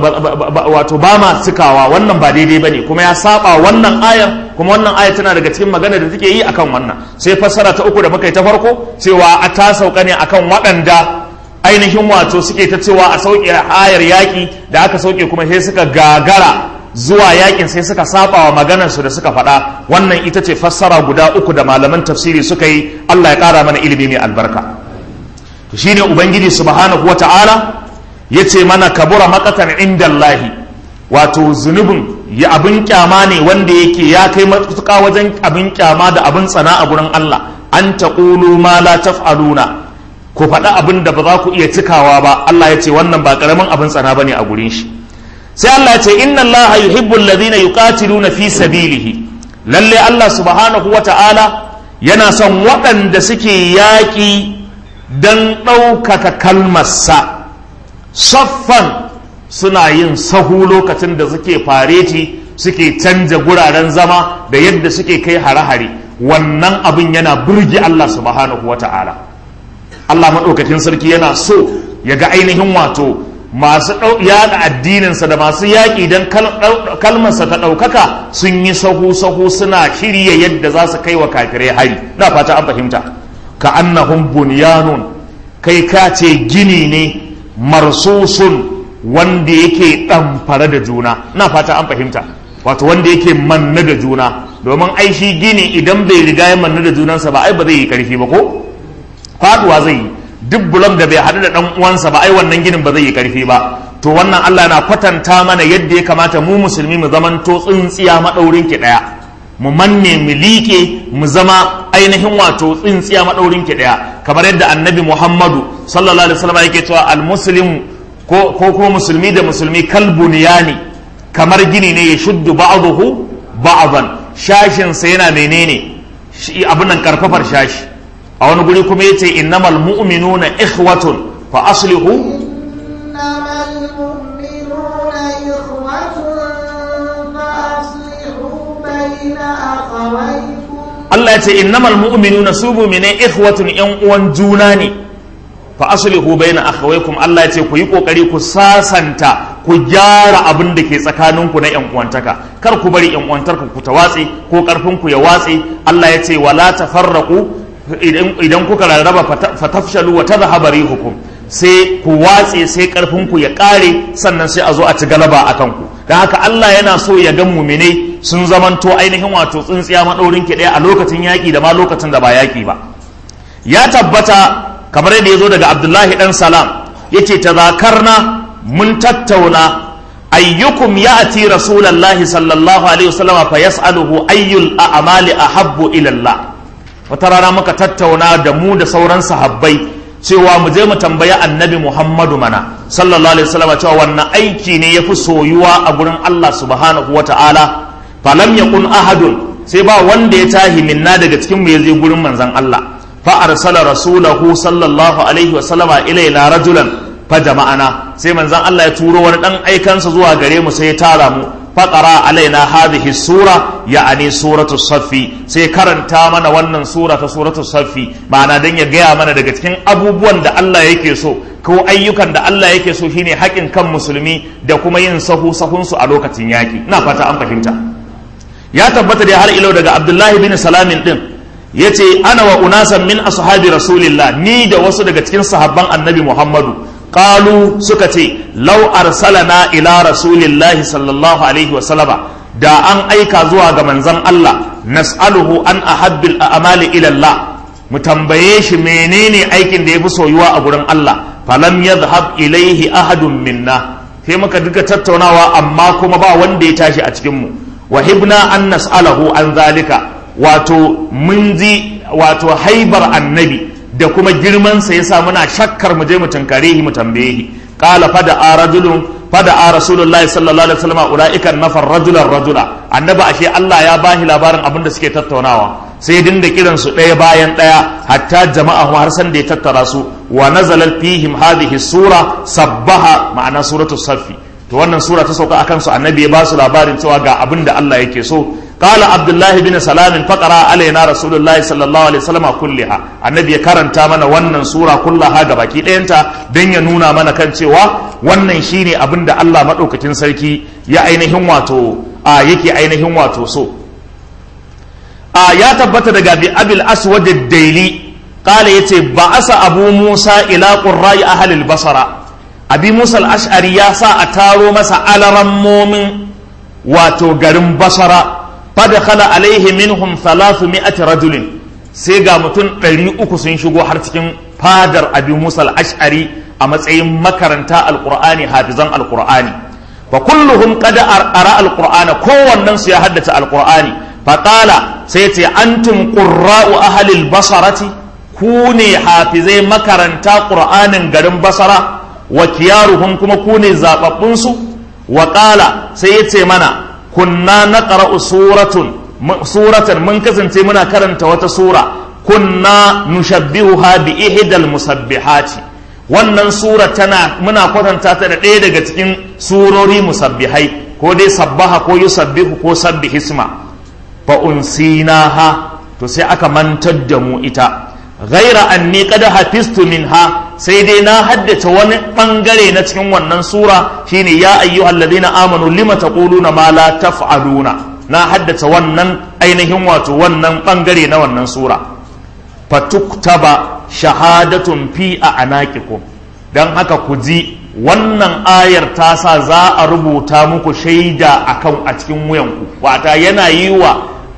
wato ba ma cikawa wannan ba daidai bane kuma ya saba wannan ayar kuma wannan ayar tana daga cikin magana da take yi akan wannan sai fassara ta uku da muka yi ta farko cewa a ta sauka ne akan waɗanda ainihin wato suke ta cewa a sauke ayar yaƙi da aka sauke kuma sai suka gagara zuwa yakin sai suka saba wa maganarsu da suka faɗa wannan ita ce fassara guda uku da malaman tafsiri suka yi Allah ya ƙara mana ilimi mai albarka to shine ubangiji subhanahu wata'ala ya ce mana kabura makatan inda Allahi wato zunubin ya abin kyama ne wanda yake ya kai matuƙa wajen abin kyama da abin tsana a gurin Allah an taqulu ma la taf'aluna ku faɗi abin da ba za ku iya cikawa ba Allah ya ce wannan ba ƙaramin abin tsana bane a gurin shi sai Allah ya ce inna Allah yuhibbu alladhina yuqatiluna fi sabilihi lalle Allah subhanahu wata'ala yana son waɗanda suke yaƙi don ɗaukaka kalmarsa saffan suna yin sahu lokacin da suke fareti suke canja guraren zama da yadda suke kai hare-hare wannan abin yana burge Allah subhanahu wata'ala Allah maɗaukakin sarki yana so ya ga ainihin wato masu yaɗa addininsa da masu yaƙi don kalmarsa ta ɗaukaka sun yi sahu-sahu suna shirya yadda za su kai wa kafirai hari na fata an fahimta ka annahum bunyanun kai ka ce gini ne marsusun wanda yake ɗamfare da juna na fata an fahimta wato wanda yake manne da juna domin ai shi gini idan bai riga ya mannu da junansa ba ai ba zai yi karfi ba ko faduwa zai yi duk bulon da bai haɗu da ɗan uwansa ba ai wannan ginin ba zai yi karfi ba to wannan Allah na kwatanta mana yadda ya kamata mu musulmi mu zamanto tsintsiya maɗaurin ki ɗaya mu manne mu liƙe mu zama ainihin wato tsintsiya maɗaurin ki ɗaya kamar yadda annabi Muhammadu sallallahu alaihi wasallam yake cewa al-muslim ko ko kuma musulmi da musulmi kalbuniyani kamar gini ne ya shuddu ba'dahu ba'dan shashin sa yana menene shi abin nan karfafar shashi a wani guri kuma yace innamal mu'minuna ikhwatun fa aslihu إنما المؤمنون إخوة فأصلحوا بين أخويكم Allah ya ce innamal mu'minuna su mu'minai ikhwatun yan uwan juna ne fa aslihu baina akhawaykum Allah ya ce ku yi kokari ku sasanta ku gyara abin da ke tsakaninku na yan uwantaka kar ku bari yan uwantarka ku ta watse ko karfin ku ya watse Allah ya ce wala tafarraqu idan idan kuka rarraba fatafshalu wa tadhhabu rihukum sai ku watse sai karfin ku ya kare sannan sai a zo a ci galaba akan ku dan haka Allah yana so ya ga mu'minai sun zamanto ainihin wato tsintsiya maɗaurin ki ɗaya a lokacin yaƙi da ma lokacin da ba yaƙi ba ya tabbata kamar yadda ya zo daga abdullahi ɗan salam yake tazakarna mun tattauna ayyukum ya'ti rasulallahi sallallahu alaihi wasallam fa yas'aluhu ayyul a'mali ahabbu ila Allah wata rana muka tattauna da mu da sauran sahabbai cewa mu je mu tambayi annabi Muhammadu mana sallallahu alaihi wasallam cewa wannan aiki ne yafi soyuwa a gurin Allah subhanahu wata'ala falam yakun ahadun sai ba wanda ya tahi minna daga cikin mu yaje gurin manzon Allah fa arsala rasulahu sallallahu alaihi wa sallama ilaina rajulan fa jama'ana sai manzon Allah ya turo wani dan aikansa zuwa gare mu sai ya tara mu fa qara alaina hadhihi sura ya'ani suratu saffi sai karanta mana wannan sura ta suratu saffi ma'ana dan ya gaya mana daga cikin abubuwan da Allah yake so ko ayyukan da Allah yake so shine haƙin kan musulmi da kuma yin sahu sahunsu a lokacin yaƙi ina fata an fahimta ya tabbata da har ilau daga abdullahi bin salamin din ya ce ana wa unasan min ashabi rasulillah ni da wasu daga cikin sahabban annabi muhammadu qalu suka ce lau arsalana ila rasulillahi sallallahu alaihi wa sallama da an aika zuwa ga manzon Allah nas'aluhu an ahabbil a'mali ila Allah mu tambaye shi menene aikin da yafi soyuwa a gurin Allah falam yadhhab ilaihi ahadun minna sai muka duka tattaunawa amma kuma ba wanda ya tashi a cikin mu wahibna an nas'alahu an zalika wato mun ji wato haibar annabi da kuma girman sa yasa muna shakkar mu je mu tunkare shi mu tambaye shi qala fada rajulun fada rasulullahi sallallahu alaihi wasallam ulaika nafar rajulan rajula annabi ashe Allah ya bahi labarin abin da suke tattaunawa sai dinda kiran su ɗaya bayan ɗaya hatta jama'a har san da ya tattara su wa nazalat fihim hadhihi sura sabbaha ma'ana suratu saffi to wannan sura ta sauka akan su annabi ya ba su labarin cewa ga abin da Allah yake so qala abdullah bin salam faqara alaina rasulullah sallallahu alaihi wasallam kulliha annabi ya karanta mana wannan sura kullaha ga baki ɗayanta dan ya nuna mana kan cewa wannan shine abin da Allah madaukakin sarki ya ainihin wato a yake ainihin wato so a ya tabbata daga bi abil aswad ad-daili qala yace ba'asa abu musa ila qurra'i ahli al-basra abi musa al-ash'ari ya sa a taro masa alarammomin wato garin basara fadakhala alaihi minhum 300 rajulin sai ga mutum 300 sun shigo har cikin fadar abi musa al-ash'ari a matsayin makaranta alqur'ani hafizan alqur'ani fa kulluhum qad ara alqur'ana kowannen su ya haddace alqur'ani fa qala sai ce antum qurra'u ahli al-basarati ku ne hafizai makaranta qur'anin garin basara wa kiyaruhum kuma ku ne zababbun su wa qala sai ya ce mana kunna naqra'u suratun suratan mun kasance muna karanta wata sura kunna nushabbihuha bi ihdal musabbihati wannan sura tana muna kwatanta ta da ɗaya daga cikin surori musabbihai ko dai sabbaha ko yusabbihu ko sabbihisma fa unsinaha to sai aka mantar da mu ita ghaira anni qad hafiztu minha sai dai na haddace wani bangare na cikin wannan sura shine ya ayyuhalladhina amanu lima taquluna ma la taf'aluna na haddace wannan ainihin wato wannan bangare na wannan sura fatuktaba shahadatun fi a anaqikum dan haka ku ji wannan ayar ta sa za a rubuta muku shaida akan a cikin wuyanku wata yana yi wa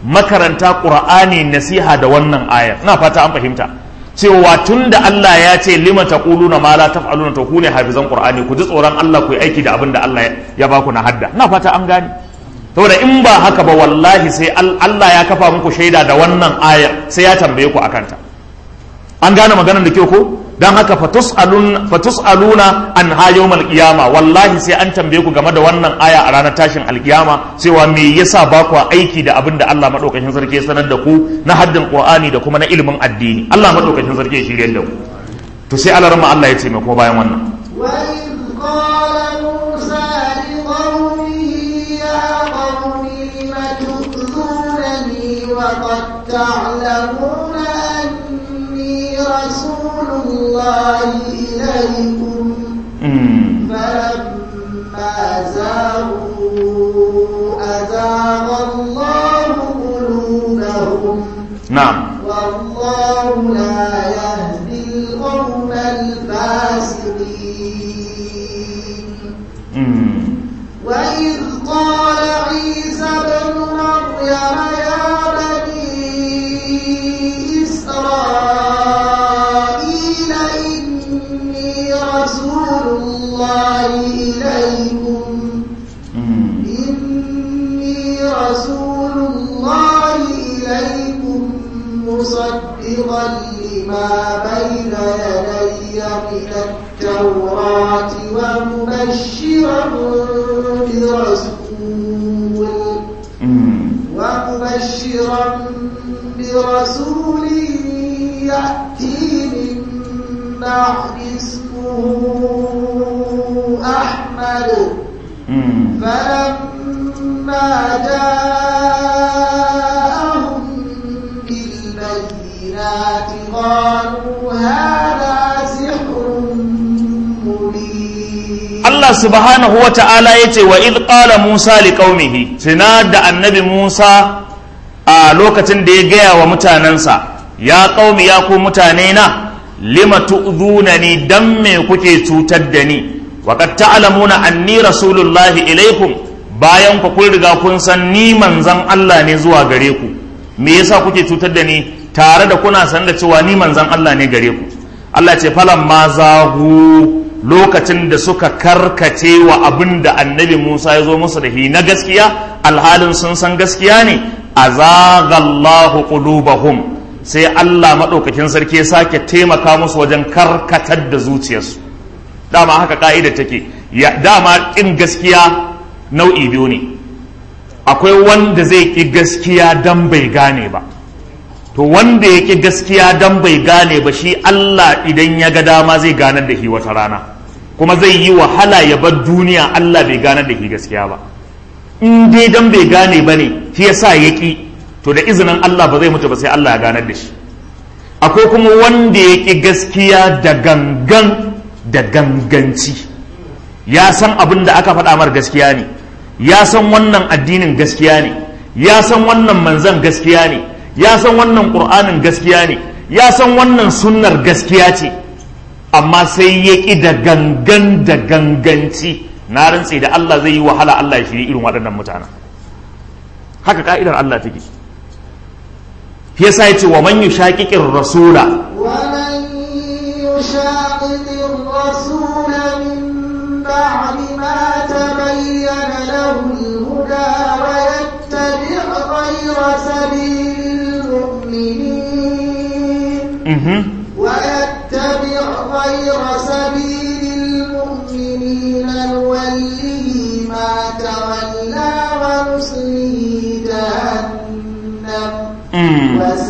makaranta qur'ani nasiha da wannan ayar ina fata an fahimta cewa tunda Allah ya ce lima taquluna ma la taf'aluna to ku ne hafizan qur'ani ku ji tsoron Allah ku yi aiki da abin da Allah ya baku na hadda ina fata an gane saboda in ba haka ba wallahi sai Allah ya kafa muku shaida da wannan ayar sai ya tambaye ku akanta an gane maganar da ke ko dan haka fatus'aluna an ha yawmal qiyama wallahi sai an tambaye ku game da wannan aya a ranar tashin alkiyama cewa me yasa ba ku aiki da abin da Allah madaukakin sarki ya sanar da ku na haddin qur'ani da kuma na ilimin addini Allah madaukakin sarki ya shirye da ku to sai Allah rama Allah ya ce mai kuma bayan wannan وإذ قال موسى لقومه يا قوم لم تؤذونني وقد تعلمون أني رسول الله إليكم Mm. فلما زاغوا أزاغ الله قلوبهم na'am والله لا يهدي القوم الفاسقين Mm. وإذ قال عيسى ابن مريم يا بني إسرائيل إني رسول الله إليكم Mm. إني رسول الله إليكم مصدقا لما بين يدي من التوراة ومبشرا برسول Mm. ومبشرا برسول يأتي من بعد اسمه أحمد Mm. فلما جاءهم بالبينات قالوا هذا سحر مبين Allah subhanahu wa ta'ala ya ce wa id qala Musa li qaumihi tuna da annabi Musa a lokacin da ya gaya wa mutanensa ya qaumi ya ku mutane na lima tu'dhunani dan me kuke cutar da ni wa qad ta'lamuna anni rasulullahi ilaikum bayan ku kun riga kun san ni manzon Allah ne zuwa gare ku me yasa kuke cutar da ni tare da kuna san da cewa ni manzon Allah ne gare ku Allah ce falan ma zahu lokacin da suka karkace wa abin da annabi Musa ya zo musu da shi na gaskiya alhalin sun san gaskiya ne azagallahu qulubahum sai Allah maɗaukakin sarki ya sake taimaka musu wajen karkatar da zuciyarsu dama haka ka'ida take ya dama ƙin gaskiya nau'i biyu ne akwai wanda zai ƙi gaskiya dan bai gane ba to wanda ya ƙi gaskiya dan bai gane ba shi Allah idan ya ga dama zai ganar da shi wata rana kuma zai yi wahala ya bar duniya Allah bai ganar da shi gaskiya ba in dai dan bai gane ba ne shi yasa ya ƙi to da izinin Allah ba zai mutu ba sai Allah ya ganar da shi akwai kuma wanda ya ƙi gaskiya da gangan da ganganci ya san abin da aka faɗa mar gaskiya ne ya san wannan addinin gaskiya ne ya san wannan manzan gaskiya ne ya san wannan ƙur'anin gaskiya ne ya san wannan sunnar gaskiya ce amma sai ya ƙi da gangan da ganganci na rantse da Allah zai yi wahala Allah ya shiri irin waɗannan mutanen haka ka'idar Allah take shi yasa ya ce wa man yushaqiqir rasula ومن يشاقق الرسول من بعد ما تبين له الهدى ويتبع غير سبيل المؤمنين mhm ويتبع غير سبيل المؤمنين نوله ما تولى ونصله جهنم mm.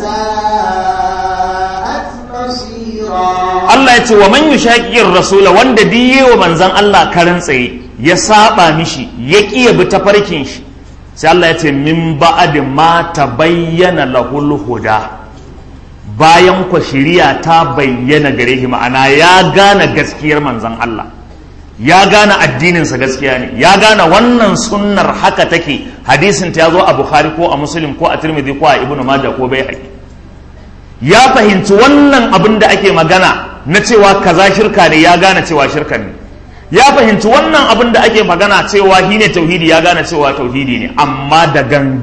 وساءت مصيرا Allah ya ce wa man yushaqiqir rasula wanda diye wa manzon Allah karan tsaye ya saba mishi ya kiya bi tafarkin shi sai Allah ya ce min ba'd ma tabayyana lahul huda bayan ku shiriya ta bayyana gare shi ma'ana ya gane gaskiyar manzon Allah ya gane addininsa gaskiya ne ya gane wannan sunnar haka take hadisin ta zo a bukhari ko a muslim ko a tirmidhi ko a ibnu majah ko bai ya fahimci wannan abin da ake magana na cewa kaza shirka ne ya gane cewa shirka ne ya fahimci wannan abin da ake magana cewa shi ne tauhidi ya gane cewa tauhidi ne amma da gangan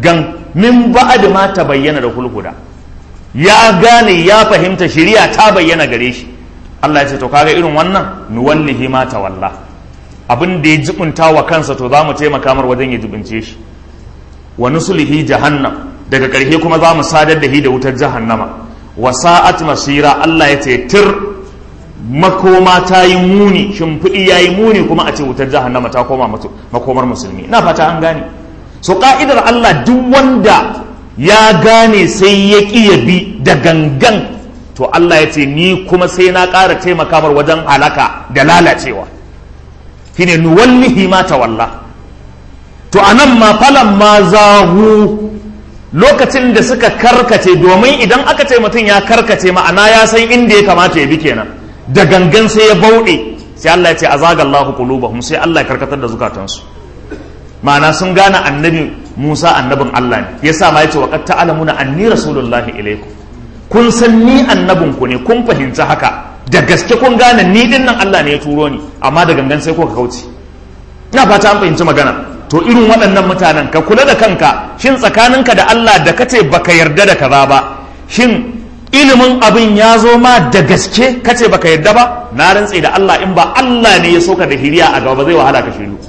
min ba'd ma tabayyana da hulhuda ya gane ya fahimta shari'a ta bayyana gare shi Allah ya ce to kaga irin wannan nuwallihi ma tawalla abin da ya jibunta wa kansa to za mu taimaka mar wajen ya jibince shi wa nusulihi jahannam daga ƙarshe kuma za mu sadar da shi da wutar jahannama wa sa'at masira Allah ya ce tir makoma ta yi muni shimfiɗi ya yi muni kuma a ce wutar jahannama ta koma makomar musulmi ina fata an gane so ka'idar Allah duk wanda ya gane sai ya ƙi ya bi da gangan to Allah ya ce ni kuma sai na ƙara taimaka mar wajen halaka da lalacewa shine nuwallihi ma tawalla to anan ma falan ma zahu lokacin da suka karkace domin idan aka ce mutum ya karkace ma'ana ya san inda ya kamata ya bi kenan da gangan sai ya bauɗe sai Allah ya ce azaga Allahu qulubahum sai Allah ya karkatar da zukatansu ma'ana sun gane annabi Musa annabin Allah ne yasa ma yace wa qad ta'lamuna anni rasulullahi ilaykum kun san ni annabin ku ne kun fahimci haka da gaske kun gane ni din nan Allah ne ya turo ni amma da gangan sai kuka kauce ina fata an fahimci magana to irin waɗannan mutanen ka kula da kanka shin tsakaninka da Allah da kace baka yarda da kaza ba shin ilimin abin ya zo ma da gaske kace baka yarda ba na rantse da Allah in ba Allah ne ya soka da hiriya a gaba zai wahala ka shiru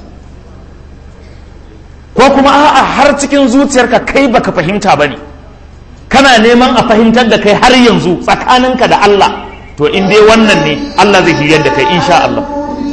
ko kuma a'a har cikin zuciyarka kai baka fahimta bane kana neman a fahimtar da kai har yanzu tsakaninka da Allah to in dai wannan ne Allah zai hiryar da kai insha Allah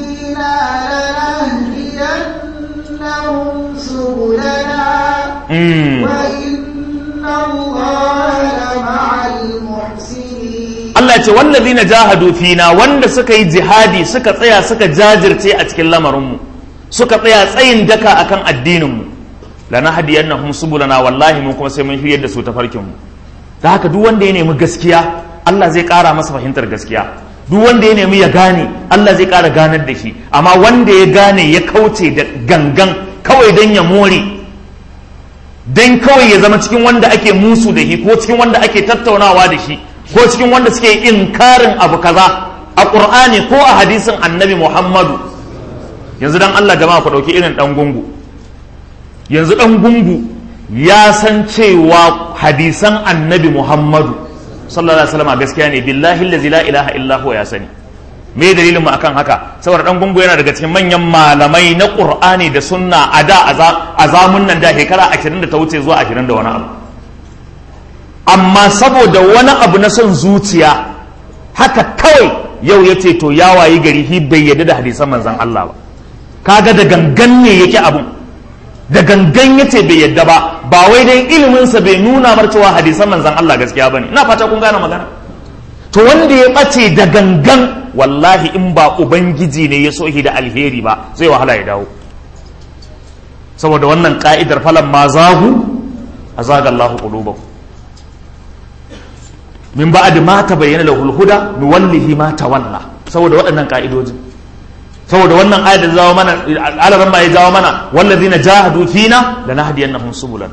Allah ce wallazi na jahadu fina wanda suka yi jihadi suka tsaya suka jajirce a cikin lamarinmu suka tsaya tsayin daka akan addininmu lana hadiyannahum subulana wallahi mun kuma sai mun shiryar da su ta farkinmu da haka duk wanda ya nemi gaskiya Allah zai ƙara masa fahimtar gaskiya duk wanda ya nemi ya gane Allah zai ƙara ganar da shi amma wanda ya gane ya kauce da gangan kawai don ya more don kawai ya zama cikin wanda ake musu da shi ko cikin wanda ake tattaunawa da shi ko cikin wanda suke inkarin abu kaza a ƙur'ani ko a hadisin annabi muhammadu yanzu dan Allah jama'a ku ɗauki irin ɗan gungu yanzu ɗan gungu ya san cewa hadisan annabi muhammadu sallallahu alaihi wasallam gaskiya ne billahi allazi la ilaha illa huwa ya sani me dalilin mu akan haka saboda dan gungu yana daga cikin manyan malamai na qur'ani da sunna a da a zamun nan da shekara 20 da ta wuce zuwa 20 da wani abu amma saboda wani abu na son zuciya haka kawai yau ya ce to ya wayi gari hi bai yadda da hadisan manzon Allah ba kaga da gangan ne yake abun da gangan ya ce bai yadda ba ba wai dai iliminsa bai nuna mar cewa hadisan manzan Allah gaskiya bane ina fata kun gane magana to wanda ya bace da gangan wallahi in ba ubangiji ne ya sohi da alheri ba zai wahala ya dawo saboda wannan ka'idar falan ma zahu azaga Allahu qulubakum min ba'd ma tabayyana lahul huda nuwallihi ma tawalla saboda waɗannan ka'idojin saboda wannan ayat da zawo mana alaran ma ya jawo mana wallazina jahadu fina lanahdiyannahum subulana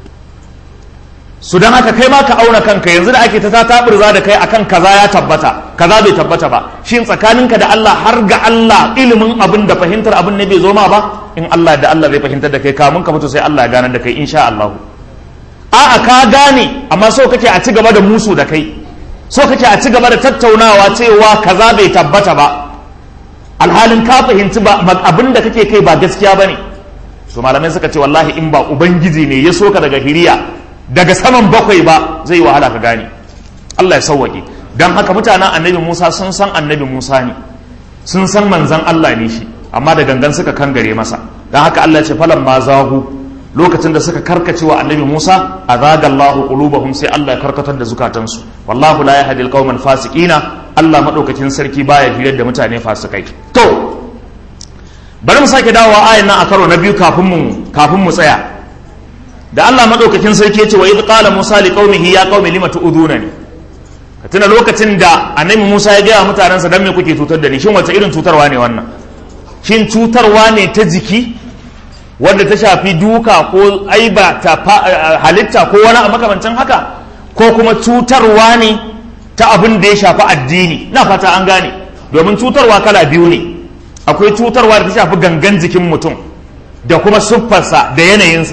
su dan haka kai ma ka auna kanka yanzu da ake ta taburza da kai akan kaza ya tabbata kaza bai tabbata ba shin tsakaninka da Allah har ga Allah ilimin abin da fahimtar abin ne bai zo ma ba in Allah da Allah zai fahimtar da kai kamun ka mutu sai Allah ya ganar da kai insha Allah a'a ka gane amma so kake a ci gaba da musu da kai so kake a ci gaba da tattaunawa cewa kaza bai tabbata ba alhalin ka fahimci ba abin da kake kai ba gaskiya ba ne to malamai suka ce wallahi in ba ubangiji ne ya soka daga hiriya daga saman bakwai ba zai wahala ka gane Allah ya sauwaƙe don haka mutanen annabi Musa sun san annabi Musa ne sun san manzan Allah ne shi amma da gangan suka kangare masa don haka Allah ya ce falan ma zahu lokacin da suka karkace wa annabi Musa azaga Allahu qulubahum sai Allah ya karkatar da zukatansu wallahu la yahdi alqauman fasiqina Allah madaukakin sarki baya hirar da mutane fasikai to bari mu sake dawowa ayan nan a karo na biyu kafin mu kafin mu tsaya da Allah madaukakin sarki ya ce wa idh qala Musa liqaumihi ya qaumi lima tu'dunani ka tuna lokacin da annabi Musa ya gaya mutanensa dan me kuke cutar da ni shin wace irin cutarwa ne wannan shin cutarwa ne ta jiki wanda ta shafi duka ko aiba ta halitta ko wani a makamancin haka ko kuma cutarwa ne ta abin da ya shafi addini na fata an gane domin cutarwa kala biyu ne akwai cutarwa da ta shafi gangan jikin mutum da kuma siffarsa da yanayinsa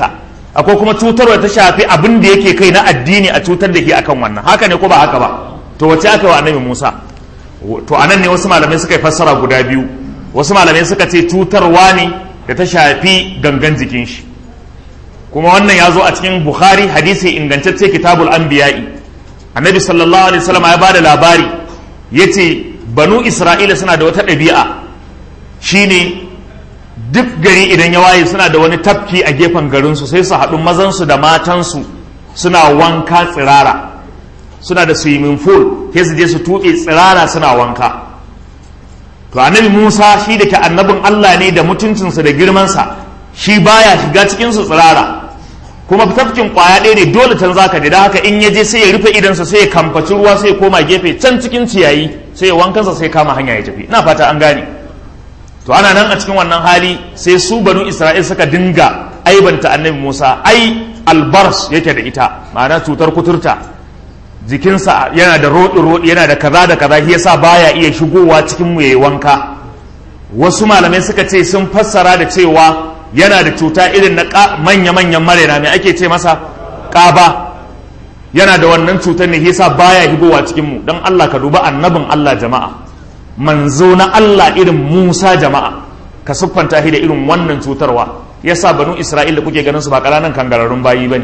akwai kuma cutarwa ta shafi abin da yake kai na addini a cutar da ke akan wannan haka ne ko ba haka ba to wace aka yi wa annabi Musa to anan ne wasu malamai suka yi fassara guda biyu wasu malamai suka ce cutarwa ne da ta shafi gangan jikin shi kuma wannan ya zo a cikin Bukhari hadisi ingantacce kitabul anbiya'i annabi sallallahu alaihi wasallam ya bada labari yace banu isra'ila suna da wata ɗabi'a shine duk gari idan ya waye suna da wani tafki a gefen garinsu sai su haɗu mazansu da matansu suna wanka tsirara suna da swimming pool sai su je su tuɓe tsirara suna wanka to annabi musa shi da ke annabin allah ne da mutuncinsa da girmansa shi baya shiga cikinsu tsirara kuma tafkin kwaya ɗaya ne dole can zaka da haka in ya je sai ya rufe idansa sai ya kamfaci ruwa sai ya koma gefe can cikin ciyayi sai ya wankansa sai kama hanya ya tafi ina fata an gane to ana nan a cikin wannan hali sai su banu isra'il suka dinga aibanta annabi musa ai albars yake da ita ma'ana cutar kuturta jikinsa yana da roɗi-roɗi yana da kaza da kaza shi yasa baya iya shigowa cikin mu yayi wanka wasu malamai suka ce sun fassara da cewa yana da cuta irin na manya-manyan marena mai ake ce masa ƙaba yana da wannan cutar ne yasa baya higowa cikin mu don Allah ka duba annabin Allah jama'a manzo na Allah irin Musa jama'a ka siffanta shi da irin wannan cutarwa yasa banu Isra'il da kuke ganin su ba ƙananan kangararrun bayi bane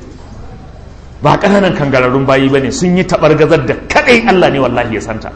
ba ƙananan kangararrun bayi bane sun yi taɓargazar da kaɗai Allah ne wallahi ya santa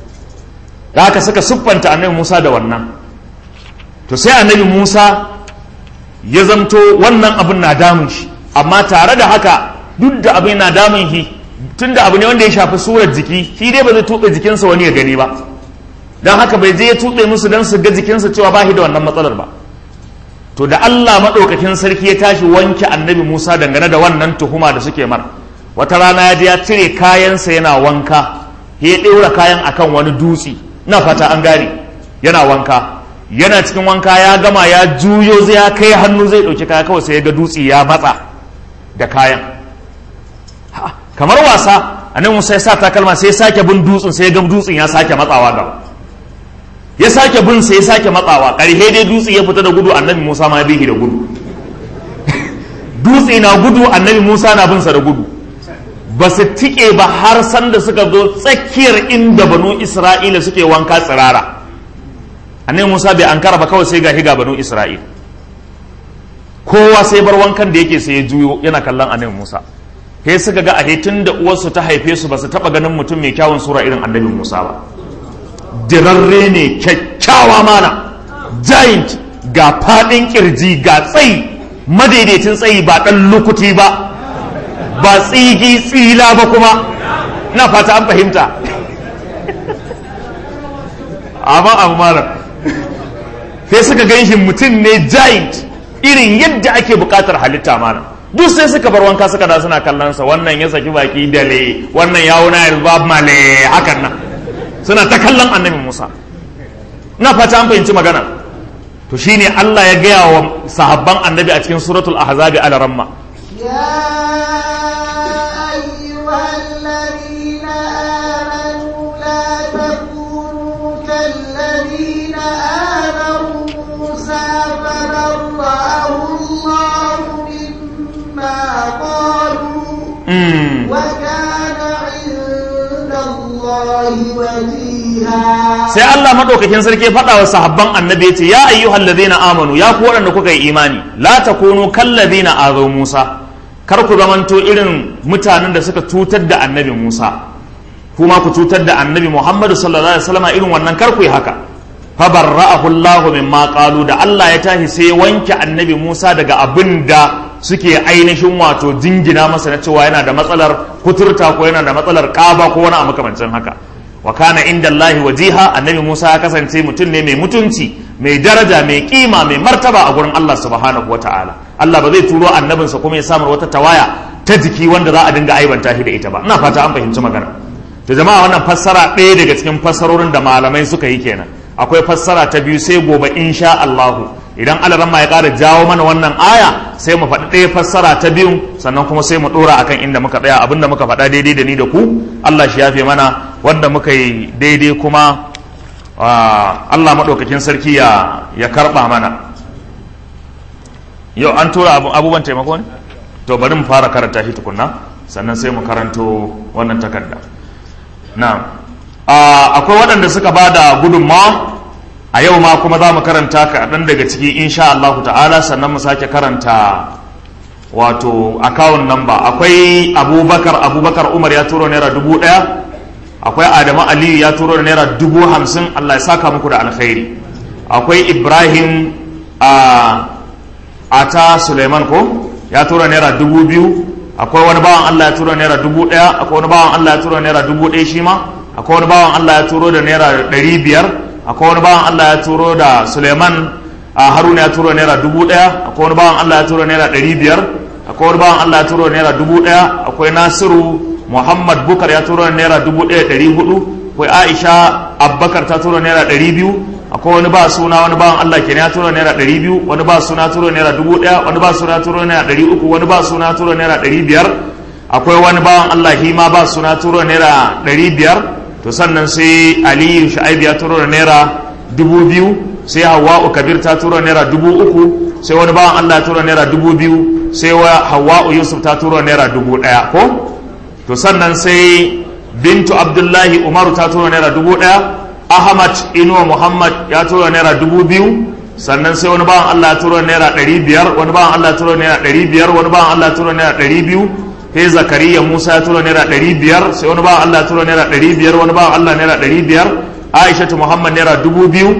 da haka suka siffanta annabi Musa da wannan to sai annabi Musa ya zamto wannan abin na damun shi amma tare da haka duk da abin na damun shi tun da abu ne wanda ya shafi surar jiki shi dai ba zai tuɓe jikinsa wani ya gani ba don haka bai je ya tuɓe musu don su ga jikinsa cewa ba shi da wannan matsalar ba to da Allah maɗaukakin sarki ya tashi wanke annabi Musa dangane da wannan tuhuma da suke mar wata rana ya je ya cire kayansa yana wanka ya ɗaura kayan akan wani dutse na fata an gane yana wanka yana cikin wanka ya gama ya juyo zai ya kai hannu zai ɗauki kaya kawai sai ya ga dutse ya matsa da kayan kamar wasa annabi Musa ya sa takalma sai ya sake bin dutsen sai ya ga dutsen ya sake matsawa gaba ya sake bin sai ya sake matsawa ƙarhe dai dutse ya fita da gudu annabi Musa ma ya bihi da gudu dutse na gudu annabi Musa na bin sa da gudu ba su tike ba har sanda suka zo tsakiyar inda banu Isra'ila suke wanka tsirara annabi Musa bai ankara ba kawai sai ga higa banu Isra'il kowa sai bar wankan da yake sai ya juyo yana kallon annabi Musa sai suka ga a tun da uwarsu ta haife su ba su taba ganin mutum mai kyawun sura irin annabi Musa ba dirarre ne kyakkyawa mana giant ga fadin kirji ga tsayi madaidaicin tsayi ba dan lukuti ba ba tsigi tsila ba kuma na fata an fahimta amma abu malam sai suka gan shi mutum ne giant irin yadda ake bukatar halitta mana duk sai suka bar wanka suka da suna kallon sa wannan ya saki baki dale wannan ya wuna yalbab male hakan nan suna ta kallon annabi Musa na fata an fahimci magana to shine Allah ya gaya wa sahabban annabi a cikin suratul ahzabi ala ramma يا أيها الذين آمنوا لا تكونوا كالذين آذوا موسى فبرأه الله مما قالوا mm. وكان عند الله وجيها sai Allah madaukakin sarki ya faɗa wa sahabban annabi ya ce ya ayyuhal ladina amanu ya ku waɗanda kuka yi imani la takunu kal ladina azaw Musa kar ku zamanto irin mutanen da suka cutar da annabi Musa kuma ku cutar da annabi Muhammadu sallallahu alaihi wasallam irin wannan kar ku yi haka fa barra'ahu Allahu mimma qalu da Allah ya tashi sai ya wanke annabi Musa daga abin da suke ainihin wato jingina masa na cewa yana da matsalar kuturta ko yana da matsalar ƙaba ko wani a makamancin haka wa kana inda Allah wajiha annabi Musa ya kasance mutum ne mai mutunci mai daraja mai kima mai martaba a gurin Allah subhanahu wa ta'ala Allah ba zai turo annabinsa kuma ya samar wata tawaya ta jiki wanda za a dinga aibanta shi da ita ba ina fata an fahimci magana to jama'a wannan fassara ɗaya daga cikin fassarorin da malamai suka yi kenan akwai fassara ta biyu sai gobe insha Allah idan alaramma ya ƙara jawo mana wannan aya sai mu faɗi ɗaya fassara ta biyu sannan kuma sai mu ɗora akan inda muka tsaya abinda muka faɗa daidai da ni da ku Allah shi yafe mana wanda muka yi daidai kuma Allah maɗaukakin sarki ya ya karɓa mana yau an tura abubuwan taimako ne to bari mu fara karanta shi tukunna sannan sai mu karanto wannan takarda na akwai waɗanda suka ba da gudunmawa a yau ma kuma za mu karanta kaɗan daga ciki insha Allah ta'ala sannan mu sake karanta wato akawun namba akwai abubakar abubakar umar ya turo naira dubu ɗaya akwai adamu aliyu ya turo da naira dubu hamsin allah ya saka muku da alkhairi akwai ibrahim a ata suleiman ko ya turo naira dubu biyu akwai wani bawan allah ya turo naira dubu ɗaya akwai wani bawan allah ya turo naira dubu ɗaya shi ma akwai wani bawan allah ya turo da naira ɗari biyar akwai wani bawan allah ya turo da suleiman a haruna ya turo naira dubu ɗaya akwai wani bawan allah ya turo naira ɗari biyar akwai wani bawan allah ya turo naira dubu ɗaya akwai nasiru muhammad bukar ya turo naira dubu ɗaya ɗari hudu akwai aisha abbakar ta turo naira ɗari biyu akwai wani ba suna wani bawan allah ke ya turo naira ɗari biyu wani ba suna turo naira dubu ɗaya wani ba suna turo naira ɗari uku wani ba suna turo naira ɗari biyar akwai wani bawan allah hima ba suna turo naira ɗari biyar to sannan sai aliyu sha'aibu ya turo da naira dubu biyu sai hawa'u kabir ta turo naira dubu uku sai wani bawan allah ya turo naira dubu biyu sai hawa'u yusuf ta turo naira dubu ɗaya ko to sannan sai bintu abdullahi umaru ta turo naira dubu ɗaya ahmad inuwa muhammad ya turo naira dubu biyu sannan sai wani bawan allah ya turo naira ɗari biyar wani bawan allah ya turo naira ɗari biyar wani bawan allah ya turo naira ɗari biyu sai zakariya musa ya tura naira ɗari biyar sai wani bawan allah ya tura naira ɗari biyar wani bawan allah naira ɗari biyar aishatu muhammad naira dubu biyu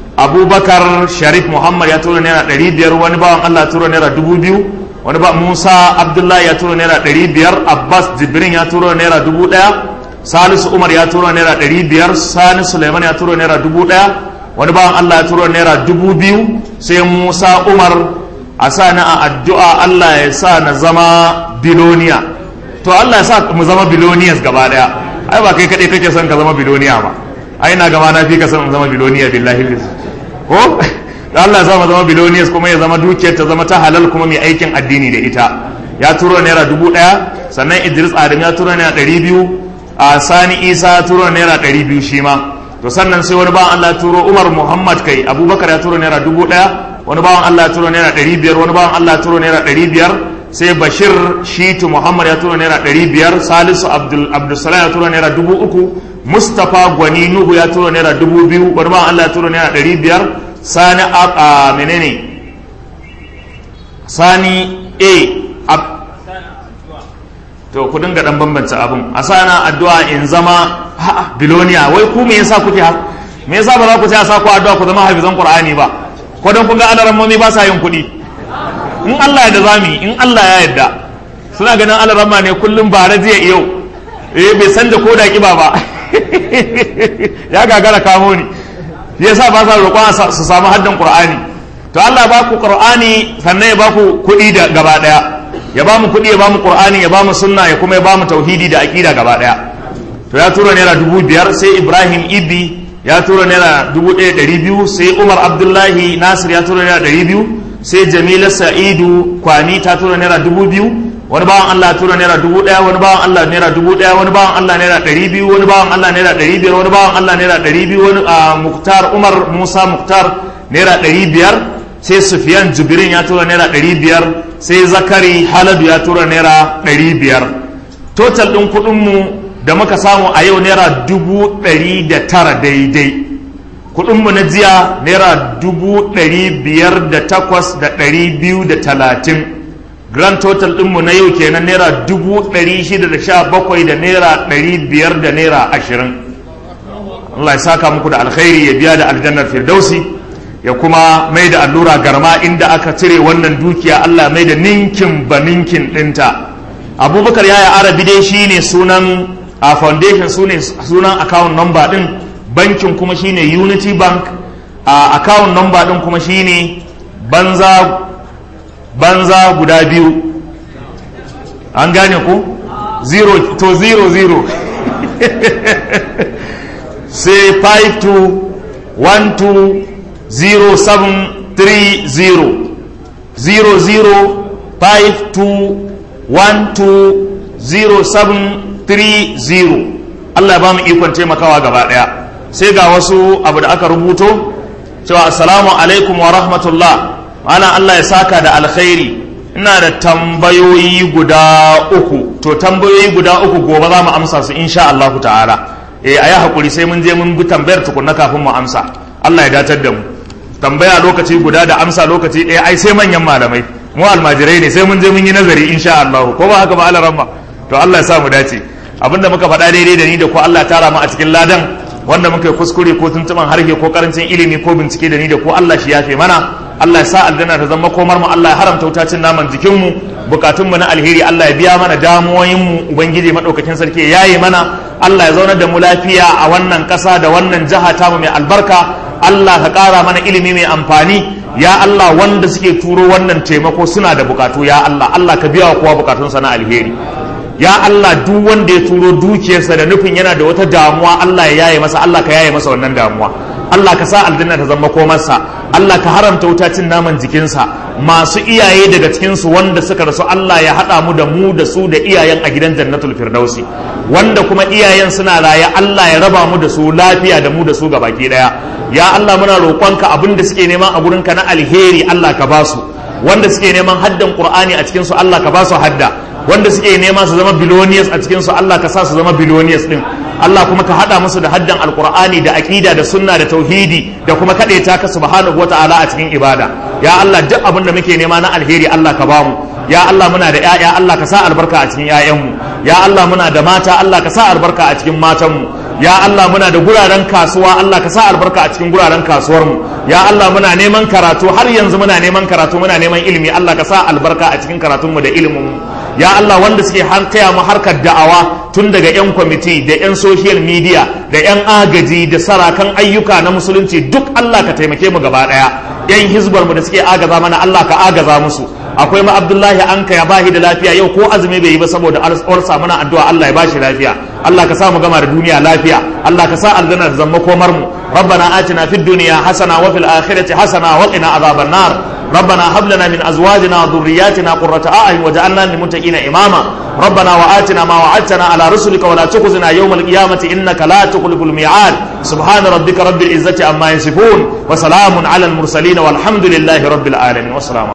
abubakar sharif muhammad ya tura naira ɗari biyar wani bawan allah ya tura naira dubu biyu wani ba musa abdullahi ya tura naira ɗari biyar abbas jibrin ya tura naira dubu ɗaya salisu umar ya tura naira ɗari biyar sani suleiman ya tura naira dubu ɗaya wani bawan allah ya tura naira dubu biyu sai musa umar a sa na a addu'a allah ya sa na zama biloniya to Allah ya sa mu zama biloniyas gaba daya ai ba kai kadai kake son ka zama biloniya ba ai na gama na fi ka son mu zama biloniya billahi liz ko da Allah ya sa mu zama biloniyas kuma ya zama dukiyar ta zama ta halal kuma mai aikin addini da ita ya turo naira dubu daya sannan Idris Adam ya turo naira ɗari biyu a Sani Isa ya turo naira ɗari biyu shi ma to sannan sai wani bawan Allah ya turo Umar Muhammad kai Abubakar ya turo naira dubu daya wani bawan Allah ya turo naira ɗari biyar wani bawan Allah ya turo naira ɗari biyar sai bashir shitu muhammad ya tura naira ɗari biyar salisu abdulsalam ya tura naira dubu uku mustapha gwani nuhu ya tura naira dubu biyu wani ma allah ya tura naira ɗari biyar sani a menene sani a to ku dinga dan bambanta abin a sana addu'a in zama biloniya wai ku me yasa kuke me yasa ba za ku ce a sa ku addu'a ku zama hafizan qur'ani ba ko dan kun ga alarammomi ba sa yin kuɗi in Allah ya da zami in Allah ya yarda suna ganin alarama ne kullum ba jiya yau eh bai san da koda kiba ba ya gagara kamo ni yasa ba sa roƙon su samu haddan qur'ani to Allah ba ku qur'ani sannan ya ba ku kuɗi da gaba daya ya ba mu kuɗi ya ba mu qur'ani ya ba mu sunna ya kuma ya ba mu tauhidi da aqida gaba daya to ya tura naira dubu biyar sai Ibrahim Ibi ya tura naira dubu ɗaya ɗari biyu sai Umar Abdullahi Nasir ya tura naira ɗari biyu sai jamila sa'idu kwani ta tura naira dubu biyu wani bawan allah tura naira dubu daya wani bawan allah naira dubu daya wani bawan allah naira ɗari biyu wani bawan allah naira ɗari biyar wani bawan allah naira ɗari biyu wani muktar umar musa muktar naira ɗari biyar sai sufiyan jibirin ya tura naira ɗari biyar sai zakari haladu ya tura naira ɗari biyar total ɗin kuɗinmu da muka samu a yau naira dubu ɗari da tara daidai kudinmu na jiya naira dubu ɗari biyar da takwas da ɗari biyu da talatin grand total ɗinmu na yau kenan naira dubu ɗari shida da sha bakwai da naira ɗari biyar da naira ashirin Allah ya saka muku da alkhairi ya biya da aljannar firdausi ya kuma mai da allura garma inda aka cire wannan dukiya Allah mai da ninkin ba ninkin ɗinta abubakar yaya arabi dai shine sunan a foundation sunan account number ɗin bankin kuma shine unity bank a account number din kuma shine banza banza guda biyu an gane ku zero to zero zero sai 52120730 Allah ya ba mu ikon taimakawa gaba daya sai ga wasu abu da aka rubuto cewa assalamu alaikum wa rahmatullah malam Allah ya saka da alkhairi ina da tambayoyi guda uku to tambayoyi guda uku gobe za mu amsa su insha Allah ta'ala eh ayi hakuri sai mun je mun bi tambayar tukunna kafin mu amsa Allah ya datar da mu tambaya lokaci guda da amsa lokaci ɗaya ai sai manyan malamai mu almajirai ne sai mun je mun yi nazari insha Allah ko ba haka ba Allah ramma to Allah ya sa mu dace abinda muka faɗa daidai da ni da ko Allah ya tara mu a cikin ladan wanda muka yi kuskure ko tuntuban harshe ko karancin ilimi ko bincike da ni da ko Allah shi yafe mana Allah ya sa aljanna ta zama komar mu Allah ya haramta wutacin naman jikin mu bukatun mu na alheri Allah ya biya mana damuwoyin mu ubangiji madaukakin sarki ya yaye mana Allah ya zaunar da mu lafiya a wannan ƙasa da wannan jiha ta mu mai albarka Allah ka ƙara mana ilimi mai amfani ya Allah wanda suke turo wannan taimako suna da bukatu ya Allah Allah ka biya wa kowa bukatunsa na alheri ya Allah duk wanda ya turo dukiyarsa da nufin yana da wata damuwa Allah ya yaye masa Allah ka yaye masa wannan damuwa Allah ka sa aljanna ta zama komarsa Allah ka haramta wuta cin naman jikinsa masu iyaye daga cikinsu wanda suka rasu Allah ya haɗa mu da mu da su da iyayen a gidan jannatul firdausi wanda kuma iyayen suna raye Allah ya raba mu da su lafiya da mu da su baki daya ya Allah muna roƙonka abin da suke neman a gurinka na alheri Allah ka ba su wanda suke neman haddan Qur'ani a cikin su Allah ka ba su hadda wanda suke nema su zama billionaires a cikin su Allah ka sa su zama billionaires din Allah kuma ka hada musu da haddan alqur'ani da aqida da sunna da tauhidi da kuma kadaita ka subhanahu wataala a cikin ibada ya Allah duk abin da muke nema na alheri Allah ka bamu ya Allah muna da ƴaƴa Allah ka sa albarka a cikin ƴaƴanmu ya Allah muna da mata Allah ka sa albarka a cikin matanmu ya Allah muna da guraren kasuwa Allah ka sa albarka a cikin guraren kasuwarmu ya Allah muna neman karatu har yanzu muna neman karatu muna neman ilimi Allah ka sa albarka a cikin karatunmu da iliminmu ya Allah wanda suke taya mu harkar da'awa tun daga 'yan kwamiti da 'yan social media da 'yan agaji da sarakan ayyuka na musulunci duk Allah ka taimake mu gaba daya 'yan hizbar mu da suke agaza mana Allah ka agaza musu akwai ma Abdullahi anka ya bahi da lafiya yau ko azumi bai yi ba saboda alwarsa muna addu'a Allah ya bashi lafiya Allah ka sa mu gama da duniya lafiya Allah ka sa aljanna da zama komar mu ربنا آتنا في الدنيا حسنة وفي الآخرة حسنة وقنا عذاب النار ربنا هب لنا من أزواجنا وذرياتنا قرة أعين وجعلنا للمتقين إماما ربنا وآتنا ما وعدتنا على رسلك ولا تخزنا يوم القيامة إنك لا تخلف الميعاد سبحان ربك رب العزة عما يصفون وسلام على المرسلين والحمد لله رب العالمين والسلام